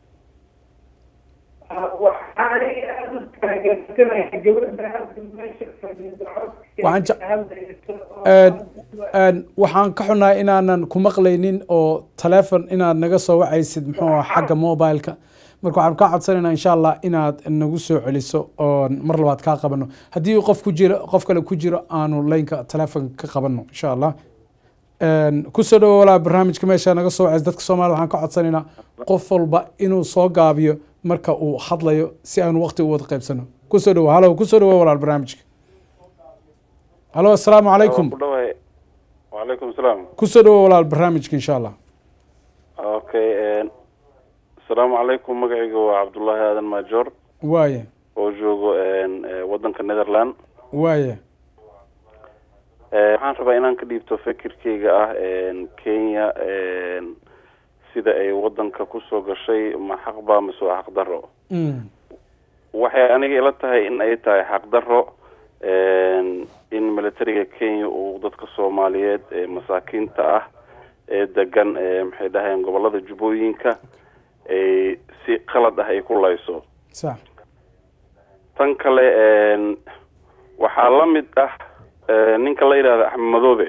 waxaan ka xunahay inaanan ku maqlaynin oo taleefon inaad naga soo wacaysid muxuu aha xagga mobileka marka waxaan kaa codsanaynaa insha allah inaad nagu soo celiso oon mar labaad kaa qabano haddii qof ku jiro qof kale ku jiro aanu laynka taleefonka ka qabano insha allah kusoo dhawo walaa barnaamijka meesha naga soo wacays dadka soomaliya waxaan ka codsanaynaa qof walba inuu soo gaabiyo marka uu hadlayo si aanu waqti u wada qaybsano kusoo dhawo halo kusoo dhawo walaal barnaamijka halo assalaamu calaykum wacalaykum salaam kusoo dhawo walaal barnaamijka insha allah okay asalaamu calaykum magacayga waa cabdullaahi aadan maajoor waaya oo joogo wadanka netherland waaya waxaan rabaa inaan ka dhiibto fikirkeyga ah kenya sida ay wadanka kusoo gashay ma xaq baa mise waa xaq daro waxay aniga ila tahay in ay tahay xaq daro in militariga kenya uu dadka soomaaliyeed ee masaakiinta ah ee degan maxay dhahayeen gobolada jubbooyinka ay si qalad ah ay ku layso sax tan kale waxaa la mid ah ninka la yidhahda axmed madoobe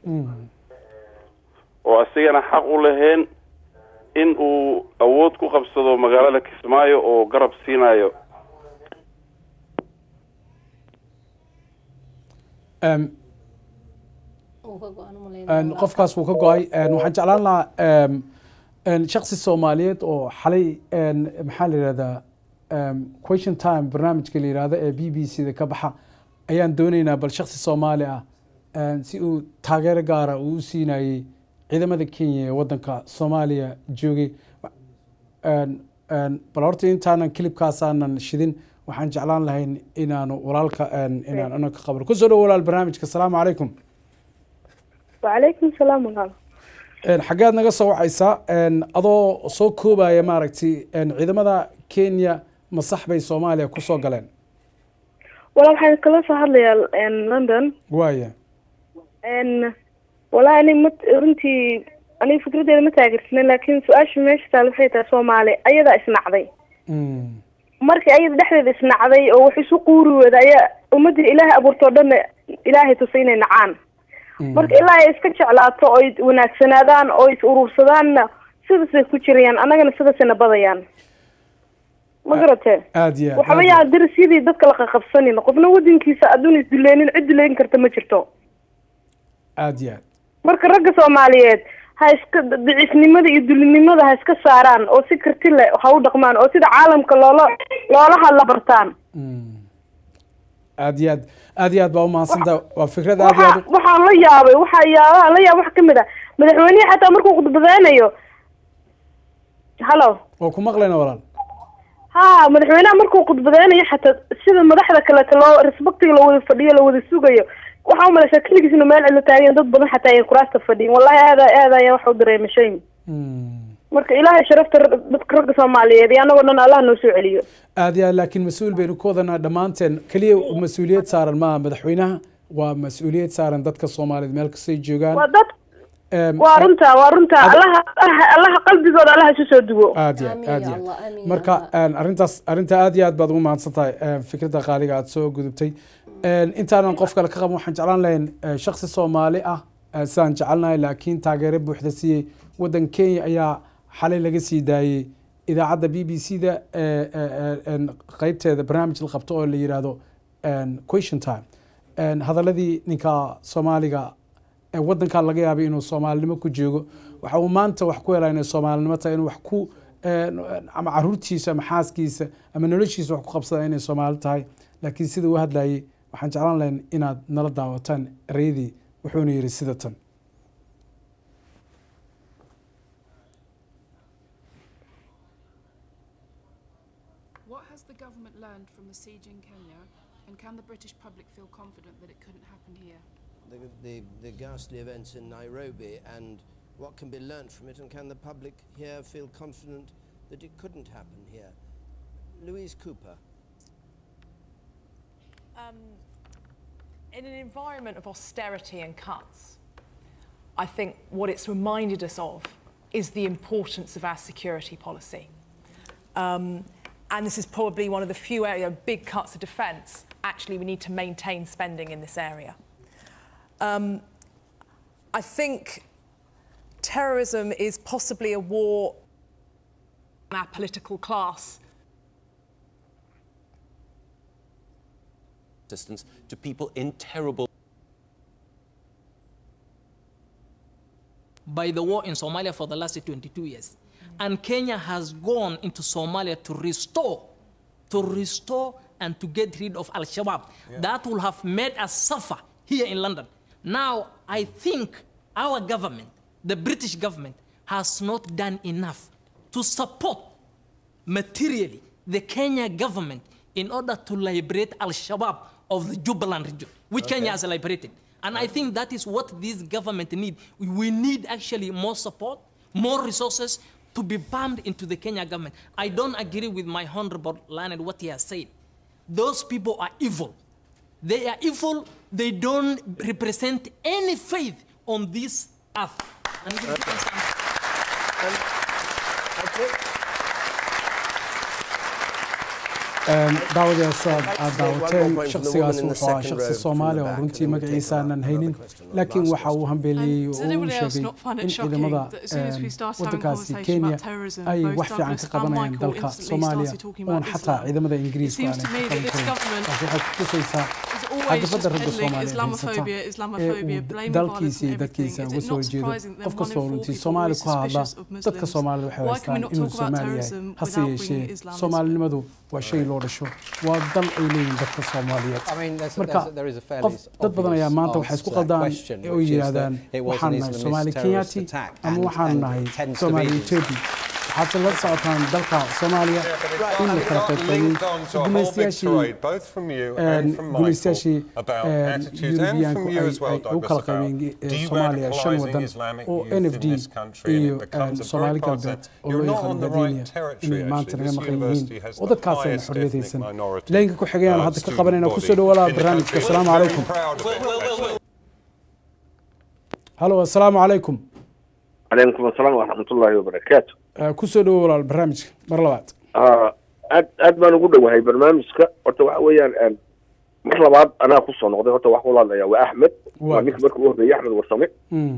oo asigana xaq u lahayn in uu awood ku qabsado magaalada kismaayo oo garab siinayo qofkaas wuu ka go-ay waxaan jeclaan lahaa shaksi soomaaliyeed oo xalay maxaa la yihahdaa question time barnaamijka la yihahdo ee b b c da ka baxa ayaan dooneynaa bal shaksi soomaali ah si uu taageero gaara uu u siinayey ciidamada kenya ee wadanka soomaaliya joogay bal horta intaanan kilibkaasaanan shidin waxaan jeclaan lahayn inaanu walaalka inaan ana ka qabno kusoo dhow walaal barnaamijka asalaamu calaykum wacalaykum salaam walaal xaggeed naga soo wacaysaa adoo soo koobaya maaragtay ciidamada kenya ma sax bay soomaaliya kusoo galeen walaal waxaan kala soo hadlayaa london waaya walahi ani ma runtii aniga fikradeeda ma taageersanen laakiin su-aasha meesha taal waxay tahay soomaali ayadaa isnacday markii ayada dhexdeeda isnacday oo wax isu quuri wada ayaa ummadii ilaahay abuurtoo dhanna ilaahay tusay inay nacaan marka ilaa ay iska jeclaato oy wanaagsanaadaan oo is uruursadaanna sidaasay ku jirayaan annagana sidaasayna badayaan ma garatee aad iyo waxba yaa darasyadii dadka la qaqabsanin qofna wadankiisa adduun isduleynin cid duleyn karta ma jirto aad iyo aad marka ragga soomaaliyeed ha iska daciifnimada iyo dulinimada ha iska saaraan oo si karti leh ha u dhaqmaan oo sida caalamka loola loola hadla bartaan aad iyo aad aad iyo aad baa umahadsantaha waa fikrad aad iyo aad waxa waxaan la yaabay waxa yaabaha la yaab wax kamid ah madaxweynihi xataa markuu khudbadeynayo halo waa ku maqlayna walaal ha madaxweynaha markuu khudbadeynayo xataa sida madaxda kaleeto loo respectiga la wada fadhiyo la wada sugayo waxaa umalaysaa keligiis inuu meel cilo taagan dad badan xataa ay kuraasta fadhiyin wallahi aada aad ayaa waxa u dareema shame marka ilaahay sharafta dadka ragga soomaaliyeed iyo annagoo dhan allah noo soo celiyo aad iyo aad laakiin mas-uul baynu ku wadanaa dhammaanteen keliya mas-uuliyad saaran maaha madaxweynaha waa mas-uuliyad saaran dadka soomaaliyeed meel kastay joogaan waa dad waa runta waa runta allaha allaha qalbigooda allaha isu soo duwo aad iyo aad aad iyo aad marka arrintaas arrinta aad iyo aad baad ugu mahadsan tahay fikradda qaaliga aad soo gudubtay intaanan qof kale ka qaban waxaan jeclaan lahayn shaksi soomaali ah sidaan jecelnahay laakiin taageero buuxda siiyey waddan kenya ayaa xalay laga sii daayey idaacadda b b c da qeybteeda barnaamij la qabto oo la yidhaahdo question time hadaladii ninka soomaaliga waddankan laga yaabay inuu soomaalinimo ku joogo waxa uu maanta wax ku helaa inay soomaalinimo tahay inuu wax ku ama caruurtiisa ama xaaskiisa ama noloshiisa wax ku qabsada inay soomaali tahay laakiin sida uu hadlayay waxaan jeclaan lahayn inaad nala daawataan ereyadii wuxuuna yidhi sida tan What has the government learned from the siege in Kenya, and can the British public feel confident that it couldn't happen here? The, the, the ghastly events in Nairobi and what can be learnt from it, and can the public here feel confident that it couldn't happen here? Louise Cooper. Um, in an environment of austerity and cuts, I think what it's reminded us of is the importance of our security policy. Um, and this is probably one of the few area, big cuts of defence. Actually, we need to maintain spending in this area. Um, I think terrorism is possibly a war our political class assistance to people in terrible by the war in Somalia for the last 22 years. And Kenya has gone into Somalia to restore, to restore and to get rid of Al Shabaab. That will have made us suffer here in London. Now, I think our government, the British government, has not done enough to support materially the Kenya government in order to liberate Al Shabaab of the Jubaland region, which Okay. Kenya has liberated. And I think that is what this government need. We need actually more support, more resources to be pumped into the Kenya government. I don't agree with my honorable Leonard what he has said. Those people are evil. They are evil. They don't represent any faith on this earth. And this is- daawadaas aad aad daawateen One more point from the shakhsigaas woman in the wuxuu ahaa second shakhsi row from soomaali the oo back, runtii and then we'll magaciisa take aanan our- haynin another question, laakiin last waxa uu hambeeliyey Does oo uu anybody else sheegay not find it in shocking ciidamada that as soon as we em, started having waddankaasi conversation kenya about terrorism, ay both wax fiican Douglas ka and qabanayaan Michael dalka instantly soomaaliya started talking oon about xataa Islam? ciidamada It ingiriiska seems to aanay me ka that this qaban karin government taasi waxay kutusaysaa always just cadafada ragga peddling soomaaliyeed Islamophobia, haysata ee Islamophobia, uu blaming dalkiisa iyo violence and dadkiisa everything. uga Is it soo not horjeedo surprising that qof one kastoo in four runtii people soomaali is ku hadla suspicious of dadka Muslims? soomaalida waxay Why can we haystaan not inuu talk about soomaali yahay terrorism hase without yeeshee bringing Islam into it? soomaalinimadu waa shay loo dhasho waa dal ay leeyihiin dadka soomaaliyeed I mean, there's- marka there's- there is a fairly qof dad badan ayaa maanta obvious waxay isku answer to that qaldaan question, oo which is yidhaahdaan that it was waxaan an nahay Islamist soomaali terrorist kenyaati attack ama and- waxaan and nahay tends to soomaali be. etoobi waxaad la socotaan dalka soomaaliya in la kala qaybqaybay linked on to a whole big gumaystayaashii tirade, both from you een, and from gumaystayaashii Michael, about een, attitudes and Yurubiyaanku from you ay as well, ay u Douglas, kala about qaybeen eh, soomaaliya shan de-radicalising wadan Islamic oo youth n f in d this country, and it iyo becomes een, a soomaali very galbeed concept. oo You're loo not yaqaano on the dadinia right territory, inay maanta actually. naga This maqan university yihiin has oo the dadkaasayna highest xorriyad ethnic haysan minority, leenka ku xigayaan uh, hadda ka student qabanayna body kusoo dhawaada in the barnaamijka country. asalaamu We're very calaykum proud of it, actually. halo asalaamu calaykum calaykum asalaam waraxmatullaahi wabarakaatu Eh, kusoo dhawo walaal barnaamijka mar labaad Ah, aad aad baan ugu dhowahay barnaamijka horta waxa weeyaan een, mar labaad anaa kusoo noqday horta wax kula hadlaya waa axmed Waa waa ninka marka u horreeyay axmed warsame Mm.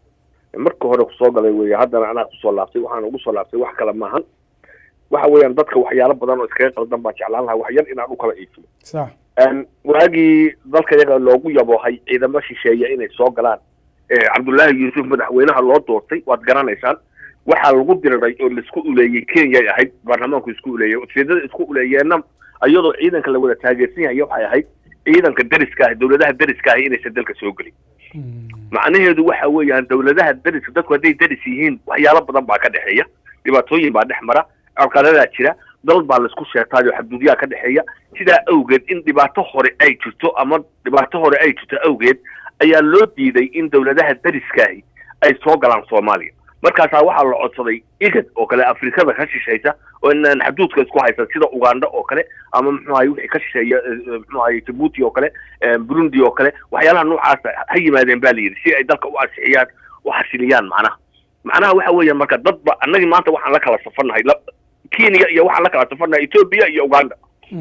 marka hore kusoo galay weeye haddana anaa kusoo laabtay waxaan ugu soo laabtay wax kale maahan waxa weeyaan dadka waxyaalo badan oo iskaga qaldan baan jeclaan lahaa wax yar inaan u kala iifiyo sax Een, waagii dalka yaga loogu yaboohay ciidamo shisheeye inay soo galaan ee cabdullaahi yuusuf madaxweynaha loo doortay waad garanaysaan waxaa lagu diriray oo laisku uleeyey kenyay ahayd baarlamaanku isku uleeyey ujeedada isku uleeyeenna iyadoo ciidanka la wada taageersan yahay waxay ahayd ciidanka deriska ah dowladaha deriska ahi inaysan dalka soo gelin macnaheedu waxa weeyaan dowladaha deriska dadku hadday deris yihiin waxyaalo badan baa ka dhexeeya dhibaatooyin baa dhex mara carqaladaa jira dal baa laisku sheegtaayo xadgudyaha ka dhexeeya sidaa awgeed in dhibaato hore ay jirto ama dhibaato hore ay jirto awgeed ayaa loo diiday in dowladaha deriskaahi ay soo galaan soomaaliya markaasaa waxaa la codsaday igad oo kale afrikada ka shishaysa oo inaan xaduudka isku haysan sida uganda oo kale ama muxuu ahay wixii ka shisheeya eh, eh, muxuu ahay jabuuti oo kale eh, burundi oo kale waxyaalaha noocaasa ha yimaadeen baa la yidhi si ay dalka u ansixiyaan u xasiliyaan macnaha macnaha waxa weeyaan marka dadba annagii maanta waxaan la kala safarnahay la- kenya iyo waxaan la kala safarnahay etoobiya iyo uganda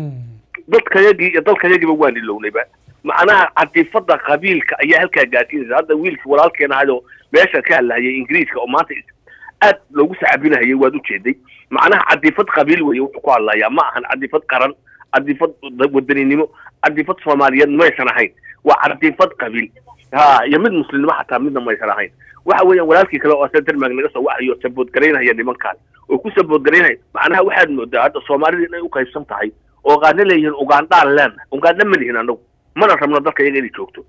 dadkayagii iyo dalkayagiiba waan ilownayba macnaha cadifada qabiilka ayaa halkaa gaarsiinaysa hadda wiilkii walaalkeen ahayoo meesha ka hadlahayay ingiriiska oo maanta is- aad loogu sacabinahayay waad ujeeday macnaha cadifad qabiil weeye wuxuu ku hadlayaa ma ahan cadifad qaran cadifad da- wadaninimo cadifad soomaaliyeed maysan ahayn waa cadifad qabiil ha iyo mid muslimnimo xataa midna maysan ahayn waxa weeyaan walaalkii kale oo denmark naga soo waxayo saboodgaraynaya nimankaan oo ku saboodgaraynaya macnaha waxaad moodaa hadda soomaalida inay u qaybsan tahay oo qaarna leeyihiin ugandaan leena uganda ma lihin anagu mana rabno dalka iyaga inay joogto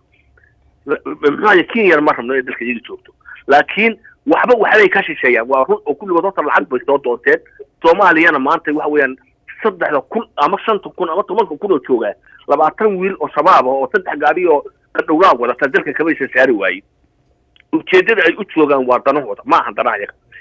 muxuaye kenya ma rabno inay dalka iyaga joogto laakiin waxba waxbay ka shisheeyaan waa run oo kulligood horta lacag bay soo doonteen soomaaliyana maanta waxa weeyaan saddexda kun ama shanta kun ama tobanka kun oo joogaa labaatan wiil oo shabaab ah oo saddex gaari oo dhowraa wadata dalka kamaysan saari waaye ujeedada ay u joogaan waa danahooda ma ahan danaha yaga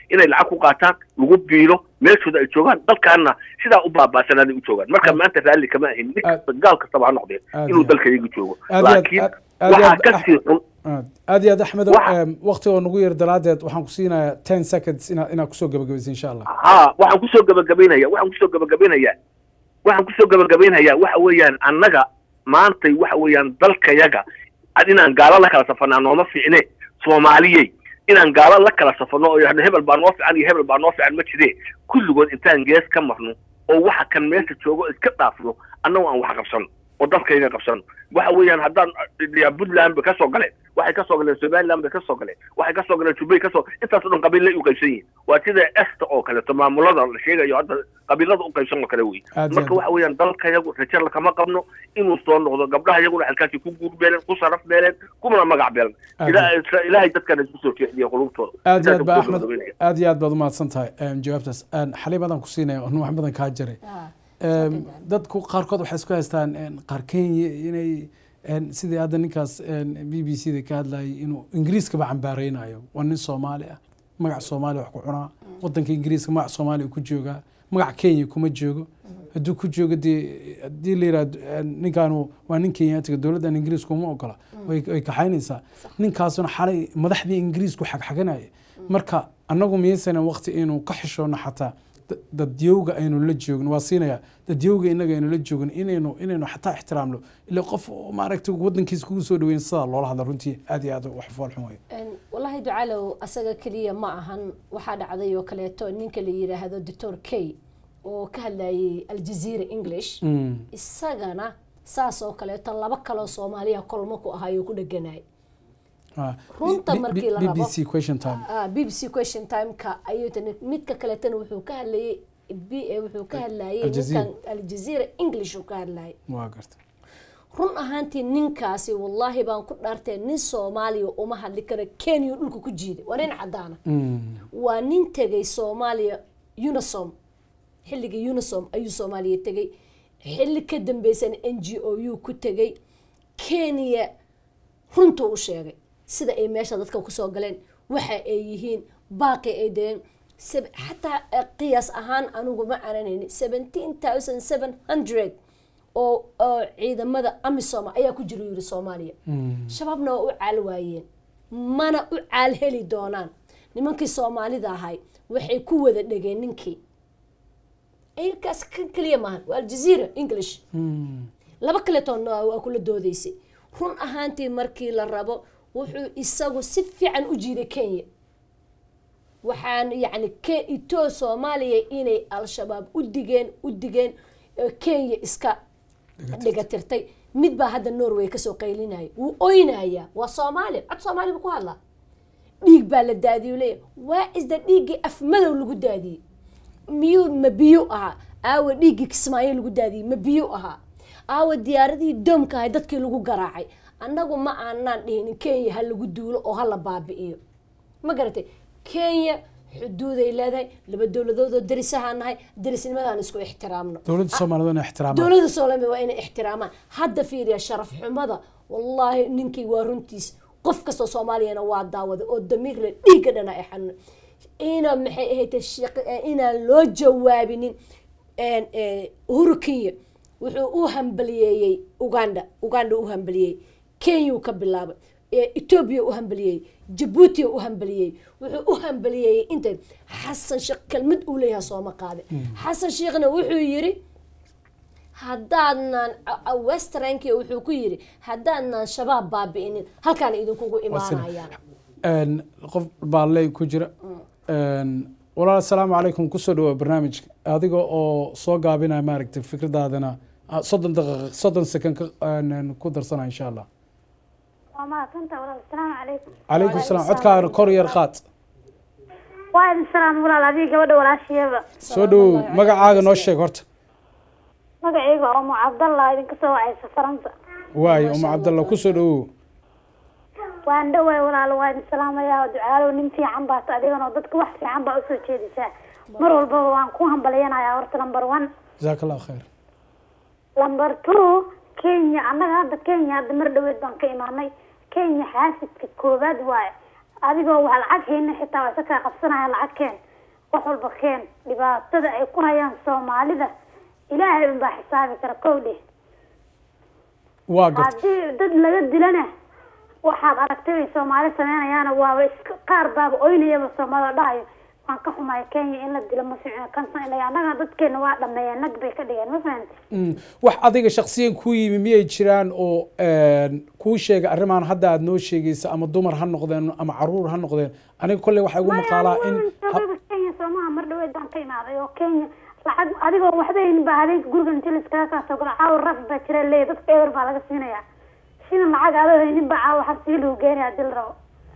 inay lacag ku qaataan lagu biilo meeshooda ay joogaan dalkaana sidaa u baabaasanaaday u joogaan marka maanta raalli kama ahin nin kasta gaal kastaba ha noqdeen Aad inuu iyo- dalkayaga joogo aad iyo aad- laakiin aad- aad iyo waxaa aad- ka sii xun aad aad iyo aad axmedow waqti oo nagu yar daraadeed waxaan ku siinayaa ten seconds inaad inaad kusoo gabagabaysa insha allah ha waxaan kusoo gabagabaynaya waxaan kusoo gabagabaynayaa waxaan kusoo gabagabaynayaa waxa weeyaan annaga maantay waxa weeyaan dalkayaga ad inaan gaalo la kala safanaa nooma fiicne soomaaliyey inaan gaalo la kala safano oo yidhahno hebel baa noo fiican iyo hebel baa noo fiican ma jire kulligood intaan gees ka marno oo waxa kan meesha joogo iska dhaafno annagu aan wax qabsano oo dalkayga qabsano waxa weeyaan haddaan ya puntland bay kasoo galeen waxay kasoo galeen somaliland bay kasoo galeen waxay kasoo galeen jubbay kasoo intaasoo dhan qabiilay u qaybsan yihiin waa sida esta oo kaleeto maamulada la sheegayo hadda qabiilada u qaybsan oo kale wey Aad iyo marka aad. waxa weeyaan dalkayagu rajo lakama qabno inuu soo noqdo gabdhaha iyaguna halkaasi ku guur beeleen ku saraf beeleen kumana magac beeleen Aad Ila- ilaahay dadkana isku soo jeediya qulubtooda aad iyo aad Intaasaan ba kusoo axmed gabagabaynaya. aad iyo aad baad umahadsan tahay em, jawaabtaas Em, xaliib adaan ku siinaya oo wax badan kaa jiray Em, dadku qaarkood waxay isku haystaan em, qaar kenya inay em, sidii hadda ninkaas b b c da ka hadlayay inuu ingiriiskaba cambaareynayo waa nin soomaali ah magac soomaaliya wax ku cunaa wadanka ingiriiska magac soomaaliya ku joogaa magac kenya kuma joogo hadduu ku joogo dee haddii la yirahdo ninkaanu waa nin kenyaatiga dowladdan ingiriiska uma ogola way way kaxaynaysaa ninkaasuna xalay madaxdii ingiriisku xagxaganaya marka annagu miyaysanan waqti inuu ka xishoono xataa da- dadyowga aynu la joogno waa siinaya dadyowga inaga aynu la joogno inaynu inaynu xataa ixtiraamno ila qof oo maaragtay wadankiisa kugu soo dhaweyn sidaa loola hadla runtii aad iyo aad wax foolxun wey Een, wallaahi ducalow asaga keliya ma ahan waxaa dhacday oo kaleeto ninka la yidhaahdo doctor k oo ka hadlayay aljazeera english Mm. isagana saas oo kaleeto laba kaloo soomaaliya kolmo ku ahaayoo ku dheganay Ah, runta B- B- markii la B- rabo BBC question time Ah, bbc question time-ka ayuu tani midka kaleetana wuxuu ka hadlayay B- eh, wuxuu ka hadlayay Aljazeera. ninkan aljazeera english uu ka hadlayay waa garta run ahaantii ninkaasi wallaahi baan ku dhaartee nin soomaaliya uma hadli karo kenya dhulka ku jiiday waa nin cadaana waa nin tegay soomaaliya unisom xilligii unisom ayuu soomaaliya tegay xilli ka dambeysana n g o u ku tegay kenya runtuu u sheegay sida ay meesha dadka kusoo galeen waxa ay yihiin baaqi ay deen seb- xataa eh, qiyaas ahaan anigu ma caranayni seventeen thousand seven hundred oo oo ciidamada amisom ayaa ku jira yiri soomaaliya shabaabna waa u caal waayeen mana u caal heli doonaan nimankii soomaalida ahay waxay ku wada dhegeen ninkii ilkaas kan keliya maahan waa aljazeera english laba kaletoonna waa waa kula doodaysay run ahaantii markii la rabo wuxuu isagu si fiican u jiiday kenya waxaan yacni ke itoo soomaaliya inay al-shabaab u digeen u digeen oo kenya iska dhigatirtay mid baa hadda norway kasoo qaylinaya wuu oynayaa waa soomaali cod soomaali buu ku hadlaa dhiig baa la daadiyey leeya waa isda dhiiggii af madow lagu daadiyey miyuu ma biyo ahaa aawa dhiiggii kismaayo lagu daadiyey ma biyo ahaa aawa diyaaradihii doomka ahay dadkii lagu garaacay annagu ma aanaan dhihin kenya ha lagu duulo oo ha la baabi'iyo ma garatay kenya xuduuday leedahay laba dowladoodoo darisahaan nahay darisnimadaan isku ixtiraamno dowladda soomaalida inay ixtiraamaan dowladda soomaaliya waa inay ixtiraamaan hadda fiiriya sharaf xumada wallaahi ninkii waa runtiis qof kastoo soomaaliyana waa daawaday oo damiirle dhiigga dhana ay xanuun ina maxay ahayd inaan loo jawaabinin een, ee, uhuru kenya wuxuu u hambaliyeeyey uganda uganda u hambaliyey kenya ka bilaabay ee, etoobiya u hambaliyey jabuuti u hambaliyey wuxuu u hambaliyeeyey inta xasan sheekh kelmad uu leeyahay sooma qaade xasan sheekhna wuxuu yiri haddaadnaan westranki wuxuu ku yiri haddaadnaan shabaab baabi'inin halkaan idinkugu imaanayaan Een, qof baaley ku jira Een, walaal asalaamu calaykum kusoo dhawaa barnaamijka adiga oo soo gaabinaya maaragtay fikradaadana ah, soddon daqiiqa soddon second ka een, ku darsana insha allah waa mahadsantaha walaal asalaamu calaykum calaykum salaam codkaagana kor yar qaad waa idin salaam walaal adiga gabadha walaashiyaba soo dhowow magacaaga noo sheeg horta magacayga oo mu cabdallah idinka soo wacaysa faranta waayo uma cabdalla kusoo dhowow waan dhawaay walaal waa idin salaamayaa ducaalow nin fiican baata adiganoo dadka wax fiican baa usoo jeedisaa mar walbaba waan ku hambalyanayaa horta number one jazaaka allah khayr number two kenya annaga hadda kenya hadda mar dhaweed baan ka imaanay kenya xaasidka koowaad waaye adigoo wax lacag hayna xitaa waa isakaa qabsanaya lacag keen wax walba keen dhibaatada ay ku hayaan soomaalida ilaahay unbaa xisaabi kara kow dheh waa garta haddii dad laga dilana waxaad aragtay ay soomaali sameynayaana waaba iska qaar baaba oynayaba soomaalida dhahayo waan ka xumaya kenya in la dilo ma fiicno kansan ilaa annaga dadkeena waa dhameeyeen nag bay ka dhigeen ma fahamti Mm, wax adiga shaksiyan kuu yimi miyay jiraan oo een, kuu sheega arrimaan hadda aad noo sheegaysa ama dumar ha noqdeen ama caruur ha noqdeen aniga kolley waxaa igu maqaalaa in sababa kenya soomaha mar dhaweed baan ka imaaday oo kenya lacag adigoo waxba haynin baa habeenka guriga inti la iskaga kaa soo galo caawa raf baa jira leeya dadka eber baa laga siinaya shina lacag adoo haynin baa caawa xabsiga lagu geenaya hadii la rabo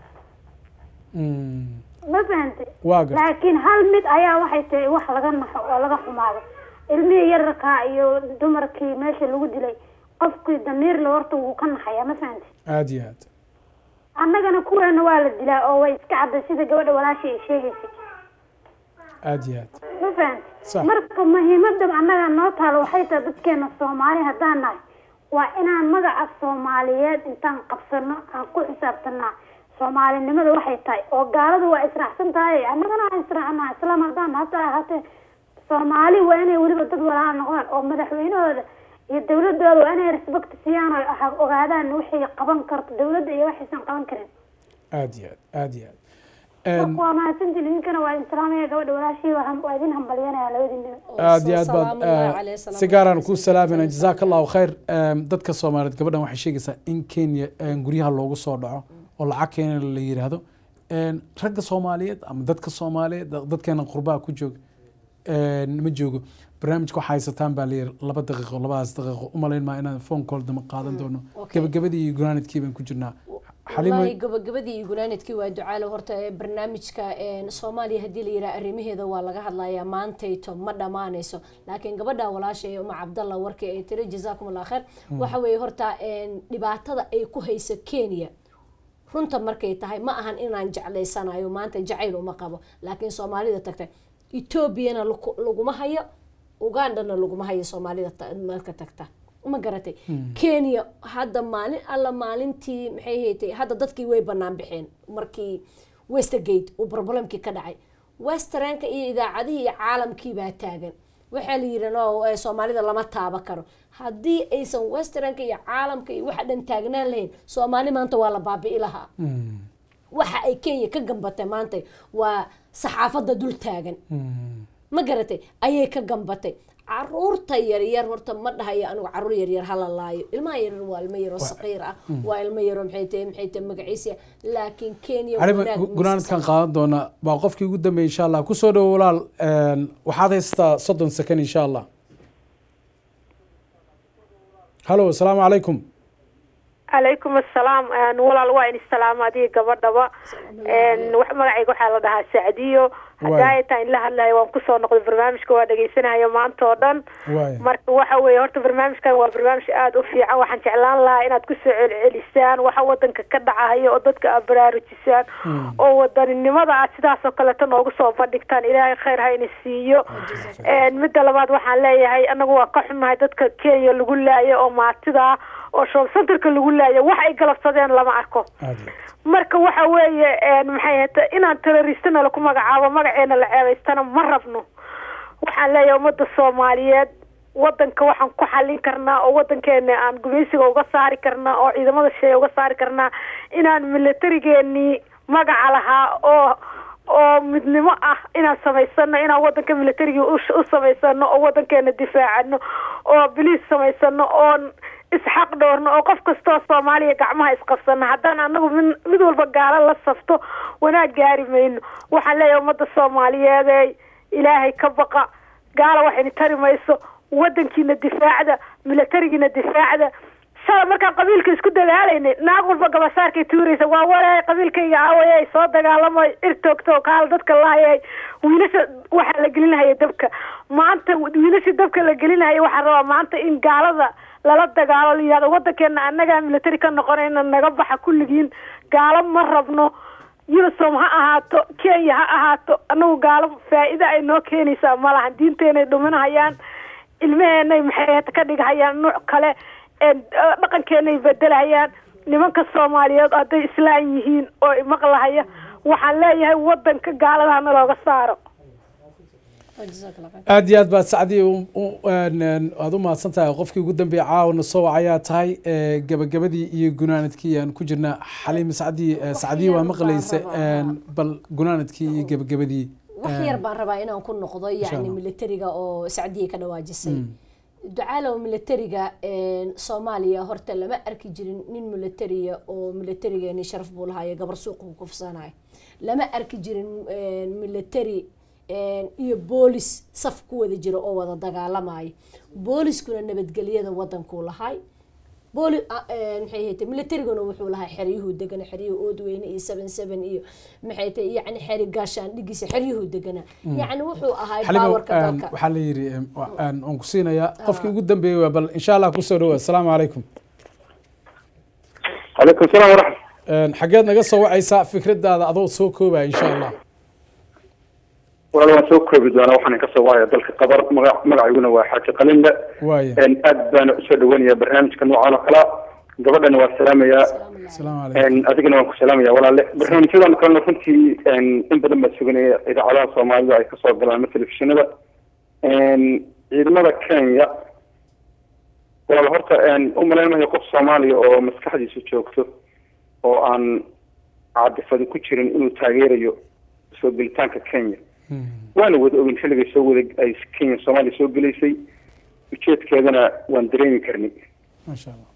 Mm, ma fahamte waa garta laakiin hal mid ayaa waxay tahay wax laga naxo oo laga xumaado ilmihii yararkaa iyo dumarkii meesha lagu dilay qofkii damiirle horta wuu ka naxayaa ma fahamte aada iyo aad annagana kuweena waa la dilaa oo way iska cadday sida gabadha walaashii ay sheegaysay aada iyo aad ma fahamte Sax. marka muhiimadan annaga noo taalo waxay tahay dadkeena soomaali haddaan nahay waa inaan magaca soomaaliyeed intaan qabsano aan ku xisaabtanaa soomaalinimada waxay tahay oo gaaladu waa israacsan tahay annagana waan israacnaa islaam haddaan hata ahaatee soomaali waa inay weliba dad walaala noqdaan oo madaxweynahooda iyo dawladooda waa inay respect siiyaan oo ha- ogaadaan waxay qaban karto dawladda iyo waxaysan qaban karin aada iyo aad aada iyo aad Een, marka waa mahadsantiin idinkana waa idin salaamaya gabadha walaashii waa ham- waa idin hambalyanaya labadiinaba aad iyo aad baad eh, si gaaraan kuu salaamayna jazaaka allahu khayr Em, dadka soomaaliyeed gabadhan waxay sheegaysaa in kenya em, guryaha loogu soo dhaco oo lacag keena la yidhaahdo Em, ragga soomaaliyeed ama dadka soomaaliyeed da- dadkeena qurbaha ku jooga em, ma joogo barnaamijka waxaa haysataan baa layiri laba daqiiqo labadaas daqiiqo umalayn maa inaan phone call dama qaadan doono Okay. gabagabadii iyo gunaanadkii baan ku jirnaa xalimo wallaahi gabagabadii iyo gunaanadkii waa ducaale horta ee barnaamijka een, soomaaliya haddii la yidhaha arrimaheeda waa laga hadlayaa maantayto ma dhammaanayso laakiin gabadha walaasha ee uma cabdalla warkii ay tiri jazaakum allah khayr Mm. waxa weeye horta een, dhibaatada ay ku hayso kenya runta markay tahay ma ahan inaan jeclaysanayo maanta jacayl uma qabo laakiin soomaalida tagtay etoobiyana laku- laguma hayo ugandana laguma hayo soomaalida ta- marka tagta ma garatay Mm. kenya hadda maalin alla maalintii maxay haytay hadda dadkii way banaan bixeen markii westergate uu problemkii ka dhacay westernka iyo idaacadihii iyo caalamkii baa taagan waxaa la yidhi no eh, soomaalida lama taaba karo haddii aysan westernka iyo caalamka iyo waxa dhan taagnaan lahayn soomaali maanta waa la baabi'i lahaa waxa ay kenya ka gambatay maanta waa saxaafadda dul taagan ma garatay ayay ka gambatay caruurta yaryar horta ma dhahayo anigu caruur yaryar hala laayo ilmaha yaryar waa ilmo yaroo saqiir ah Mm. waa ilmo yaroo maxay tahay maxay tahay magaciisa laakiin kenya xalimo wanaag ma gunaanadkan qaadan doona baa qofkii ugu dambeeyay insha allah kusoo dhowo walaal Een, waxaad haystaa soddon second insha allah halo asalaamu calaykum calaykum assalaam Een, walaal waa in salaam adiga gabadhaba Een, wax magacayga waxaa la dhahaa sacdiyo haddaa ay tahay in la hadlayo waan kusoo noqday barnaamijka waa dhagaysanayo maanta oo dhan waaya marka waxa weeye horta barnaamijkan waa barnaamij aada u fiican waxaan jeclaan lahaa inaad kusoo celcelisaan waxa wadanka ka dhacayo oo dadka aad baraarujisaan oo wadaninimada aad sidaas oo kaleeto noogu soo bandhigtaan ilaahay khayr ha ina siiyo Een, midda labaad waxaan leeyahay anagu waa ka xunnahay dadka kenya lagu laayo oo maatida ah oo shoob centerka lagu laayo wax ay galabsadeen lama arko marka waxa weeye een, maxay ahayta inaan terroristana laku magacaabo magaceena la ceebaystana ma rabno waxaan leeyahay ummadda soomaaliyeed wadanka waxaan ku xallin karnaa oo wadankeena aan gumaysiga uga saari karnaa oo ciidamada shisheeye uga saari karnaa inaan militarigeenii magaca lahaa oo oo midnimo ah inaan samaysano inaan wadanka militarigii u u samaysano oo wadankeena difaacano oo biliis samaysano oon isxaq dhowrno oo qof kastoo soomaaliya gacmaha isqabsano haddaan anagu mid mid walba gaalo la safto wanaag gaari mayno waxaan leeyahay ummadda soomaaliyeed ilaahay ka baqa gaala waxayna tari mayso wadankiina difaacda militarigiina difaacda shala markaan qabiilka isku dagaalaynay naag walba gabasaarkay tuuraysa waa walaay qabiilkayga aawayay soo dagaalamay ir toogto kaal dadka laayay wiilasha waxaa la gelinahaya dabka maanta wiilasha dabka la gelinahaya waxaa rabaa maanta in gaalada lala dagaalo la yihahdo wadankeena annagaa military ka noqonayna naga baxa kulligiin gaalo ma rabno unisom ha ahaato kenya ha ahaato anagu gaalo faa-ida ay noo keenaysaa malahan diinteenay dhuminahayaan ilmaheenay maxay ka dhigahayaan nuuc kale een, eh, dhaqankeenay bedelahayaan nimanka soomaaliyeed hadday islaan yihiin oo imaqlahaya waxaan leeyahay wadanka gaalada hana looga saaro aad iyo aad baad sacdii u- u- een, een, aad u mahadsan tahay qofkii ugu dambeeyay caawna soo wacayaa tahay ee, gabagabadii iyo gunaanadkii aan ku jirna xaliim sacdii ee, sacdii waa maqlaysa een, bal gunaanadkii iyo gabagabadii wax een, yar baan rabaa inaan ku noqdo Insha yani Allah. militariga oo sacdiya ka dhawaajisay Mm. ducaalow militariga een, soomaaliya horta lama arki jirin nin militariya oo militarigeeni sharaf buu lahayo gabar suuqa ku kufsanayo lama arki jirin een, military een, iyo boolis saf ku wada jira oo wada dagaalamayo booliskuna nabadgelyada wadankuu lahay booli a- een, maxay ahayd militariguna wuxuu lahaa xeryuhu degana xeryuhu oodweyne iyo seven seven iyo maxay tahay yani xeri gaashaan dhigiisa xeryuhu degana Mm. yani wuxuu ahaa xaliimo baawarka een, dalka waxaa la yidhi een, wa- een, waan ku siinayaa qofkii ugu dambeeyey waa bal insha allah kusoo dhawaad asalaamu calaykum calaykum salaam waraxmat Een, xageed naga soo wacaysaa fikradaada adoo soo koobaya insha allah walaal waan soo koobi doonaa waxaan ka soo wacaya dalka qabar magac magacayguna waa xaaji qalinle waaya Een, aad baana usoo dhawanaya barnaamijka noocan oo kala gabadhana waa salaamayaa asalaamu Een, adigana waan ku salaamaya walaale barnaamijyadan kalena runtii een, in badan baa suganaya idaacadaha soomaalida ay kasoo galaan ama telefishinada Een, ciidamada kenya walaal horta een, u malaynayo qof soomaaliya oo maskaxdiisu joogto oo aan cadifadi ku jirin inuu taageerayo soo gelitaanka kenya waana wada ogin xilligay soo wada ay kenya soomaaliya soo gelaysay ujeedkeedana waan dareemi karnay maasha allah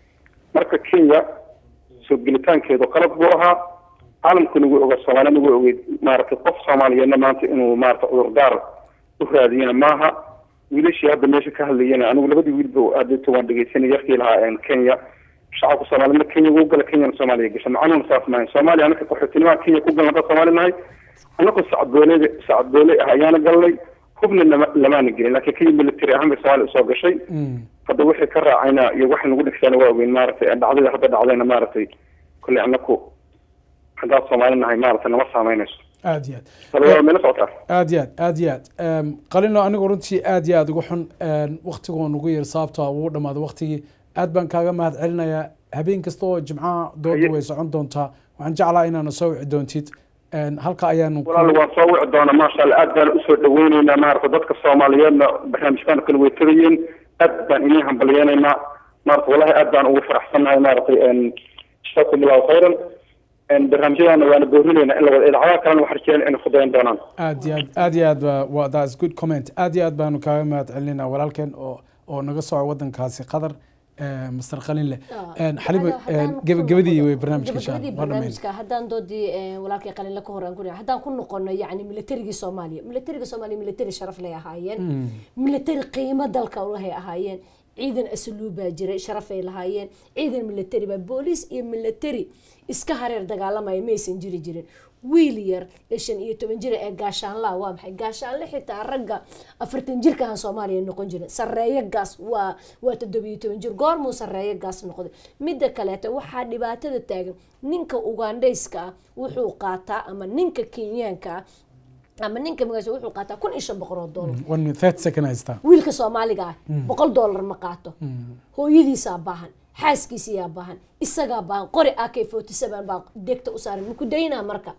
marka kenya soo gelitaankeedu qalab buu ahaa caalamkuna wuu ogaa soomaaliyana wuu ogeyd maaragtay qof soomaaliyeedna maanta inuu maarata cudurdaar u raadiyana maaha wiilashii hadda meesha ka hadlayana anigu labadii wiilba adeegto waan dhegeysanay yarkii lahaa een, kenya shacabka soomaaliyedna kenya wuu gala kenyana soomaaliya gasha macanuuna saas maahay soomaaliya anaka qaxootinimada kenya ku galan hadda soomaali nahay anagu sacadboole sacadboole ah ayaana galnay hubna lama lamaana gelin laakiin kenya military ahaan bay soomaaliya usoo gashay hadda wixii ka raacayna iyo waxa nagu dhigsaana waa ogeyn maaragtay dhacdada hadda dhacdayna maaragtay kolley anaku haddaan soomaali nahay maaragtay nama saameynayso aad iyo aad talada meela socotaa aad iyo aad aad iyo aad Em, qalino anigu runtii aad iyo aad ugu xun em, waqtigoo nugu yar sababtoo wuu dhamaaday waqtigii aad baan kaaga mahad celinayaa habeen kasta oo jimcaha dooda way socon doontaa waxaan jeclaa inaana soo wici doontid Em, halka ayaanu ku- walaal waan soo wici doonaa maasha allah aad baan usoo dhaweyneynaa maaragta dadka soomaaliyeedna barnaamijkan kale way tagayeen aad baan inii hambalyeenaynaa maarata wallahi aad baan ugu faraxsannahay maaragtay jazaakum allahu khayran Een, barnaamijyadana waana boorinaynaa in la wada idaacadaha kalena waxaan rajeyna inay fudayn doonaan aad iyo aad aad iyo aad ba waa that's good comment aad iyo aad baanu kaaga mahad celinaa walaalkeen oo oo naga soco wadankaasi qatar eh, master qalinle Em, xalibo em, gabagabadii wey barnaamijka insha gabagabadii allah waa dhammayn barnaamijka haddaan doodii eh, walaalkay qalinle ka hor aan ku haddaan ku noqono yani militarigii soomaaliya militarigii soomaaliya militari sharaf lay ahaayeen Mm. militari qiimo dalka ulahay ahaayeen ciidan asluub baa jiray sharafay lahaayeen ciidan militari baa booliis iyo militari iska hareer dagaalamaya maysan jiri jirin wiil yar ee shan iyo toban jira ee gaashaanlaa waa maxay gaashaanle xitaa ragga afartan jirkahan soomaaliya noqon jirin sareeyo gaas waa waa toddobiyo toban jir goormuu sareeyo gaas noqday midda kaleeto waxaa dhibaatada taagan ninka ugandhayska ah wuxuu qaataa ama ninka kenyaanka ah ama ninka magaciisa wuxuu qaataa kun iyo shan boqol oo doolar one minute thirty second haystaa wiilka soomaaliga ah Mm. boqol doolar ma qaato hooyadiisaa baahan xaaskiisiyaa baahan isagaa baahan qori ak forty seven baa degta u saaran maku daynaa marka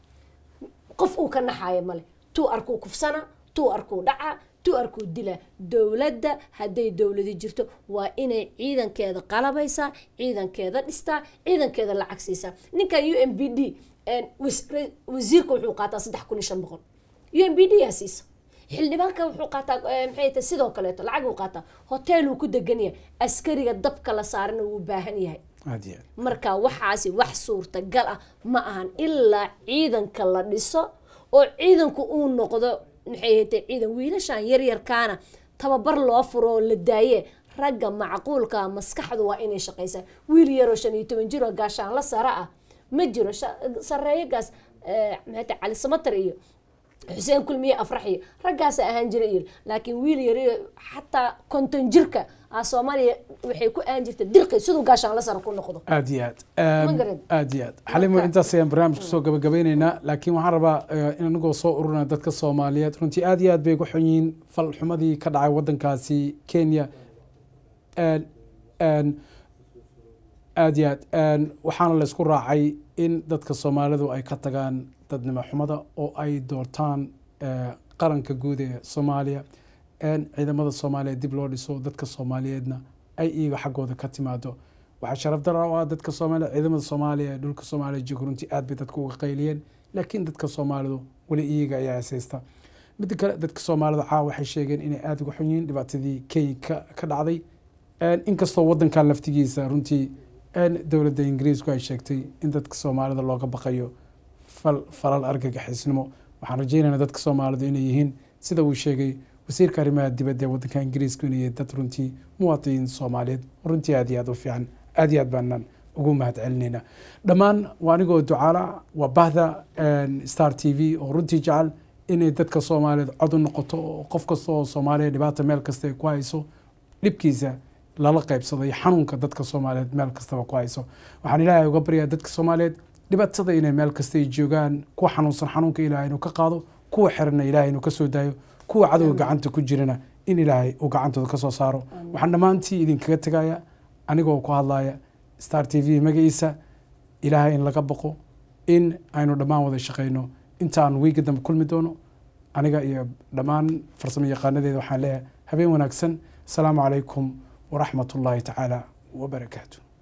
qof uu ka naxayo male tuu arkuu kufsana tuu arkuu dhaca tuu arkuu dila dowladda hadday dowladi jirto waa inay ciidankeeda qalabaysaa ciidankeeda dhistaa ciidankeeda lacag siisaa ninkan u m b d wasiirka wuxuu qaataa saddex kun iyo shan boqol u m b d yaa siisa xildhibaanka wuxuu qaataa eh, maxay tahay sidoo kaleeto lacag uu qaataa hotel uu ku degan yahay askariga dabka la saarana wuu baahan yahay aad iyo aad marka waxaasi wax suurtagal ah ma ahan ilaa ciidanka la dhiso oo ciidanku uu noqdo maxay hatay ciidan wiilashan yaryarkaana tababar loo furo oo la daaye ragga macquulka maskaxdu waa inay shaqaysaa wiil yaroo shan iyo toban jir oo gaashaan la sare ah ma jiro sha- sareeyagaas eh, maxay tahay cali samatar iyo xuseen kulmiye afrax iyo raggaasa ahaan jira iyo laakiin wiil yar iyo xataa konton jirka ah soomaaliya waxay ku ahaan jirta dirqi siduu gaashaan la sare ku noqdo aad iyo aad Ma Em, garad. aad iyo aad xalimo intaas ayaan barnaamijka soo gabagabeyneynaa laakiin waxaan rabaa eh, in anagoo soo ururina dadka soomaaliyeed runtii aad iyo aad bay ugu xun yihiin fal xumadii ka dhacay wadankaasi kenya En- en, aada iyo aad waxaana la isku raacay in dadka soomaalidu ay ka tagaan dadnimo xumada oo ay doortaan qaranka guud ee soomaaliya ciidamada soomaaliya dib loo dhiso dadka soomaaliyeedna ay iyaga xaggooda ka timaado waxaa sharaf dara oo ah dadka soomaaliya ciidamada soomaaliya ee dhulka soomaaliya jooga runtii aad bay dadka uga qayliyeen laakiin dadka soomaalidu weli iyaga ayaa heesaysta midda kale dadka soomaalida caawa waxay sheegeen inay aada uga xun yihiin dhibaatadii kenya ka dhacday inkastoo wadankan laftigiisa runtii dowladda ingiriisku ay sheegtay in dadka soomaalida looga baqayo falal argagixisnimo waxaan rajeynaynaa dadka soomaalidu inay yihiin sida uu sheegay wasiirka arrimaha dibadda ee wadanka ingiriisku inay yihiin dad runtii muwaadiniin soomaaliyeed runtii aad iyo aad u fiican aad iyo aad baanaan ugu mahad celinaynaa dhammaan waa anigoo ducaala waa bahda star t v oo runtii jecel inay dadka soomaaliyeed cod u noqoto oo qof kasta oo soomaaliya dhibaata meel kasta ay ku hayso dhibkiisa lala qaybsado iyo xanuunka dadka soomaaliyeed meel kastaba ku hayso waxaan ilaahay uga baryaa dadka soomaaliyeed dhibaatada inay meel kasta ay joogaan kuwa xanuunsan xanuunka ilaahay inuu ka qaado kuwa xirana ilaahay inuu ka soo daayo kuwa cadowga gacanta ku jirana in ilaahay uu gacantooda ka soo saaro waxaan dhammaantii idinkaga tegaya anigoo ku hadlaya star t v magaciisa ilaahay in laga baqo in aynu dhammaan wada shaqayno intaan wiiga dambe kulmi doono aniga iyo dhammaan farsamo yaqaanadeeda waxaan leeyahay habeen wanaagsan asalaamu calaykum waraxmat ullaahi tacaala wabarakaatu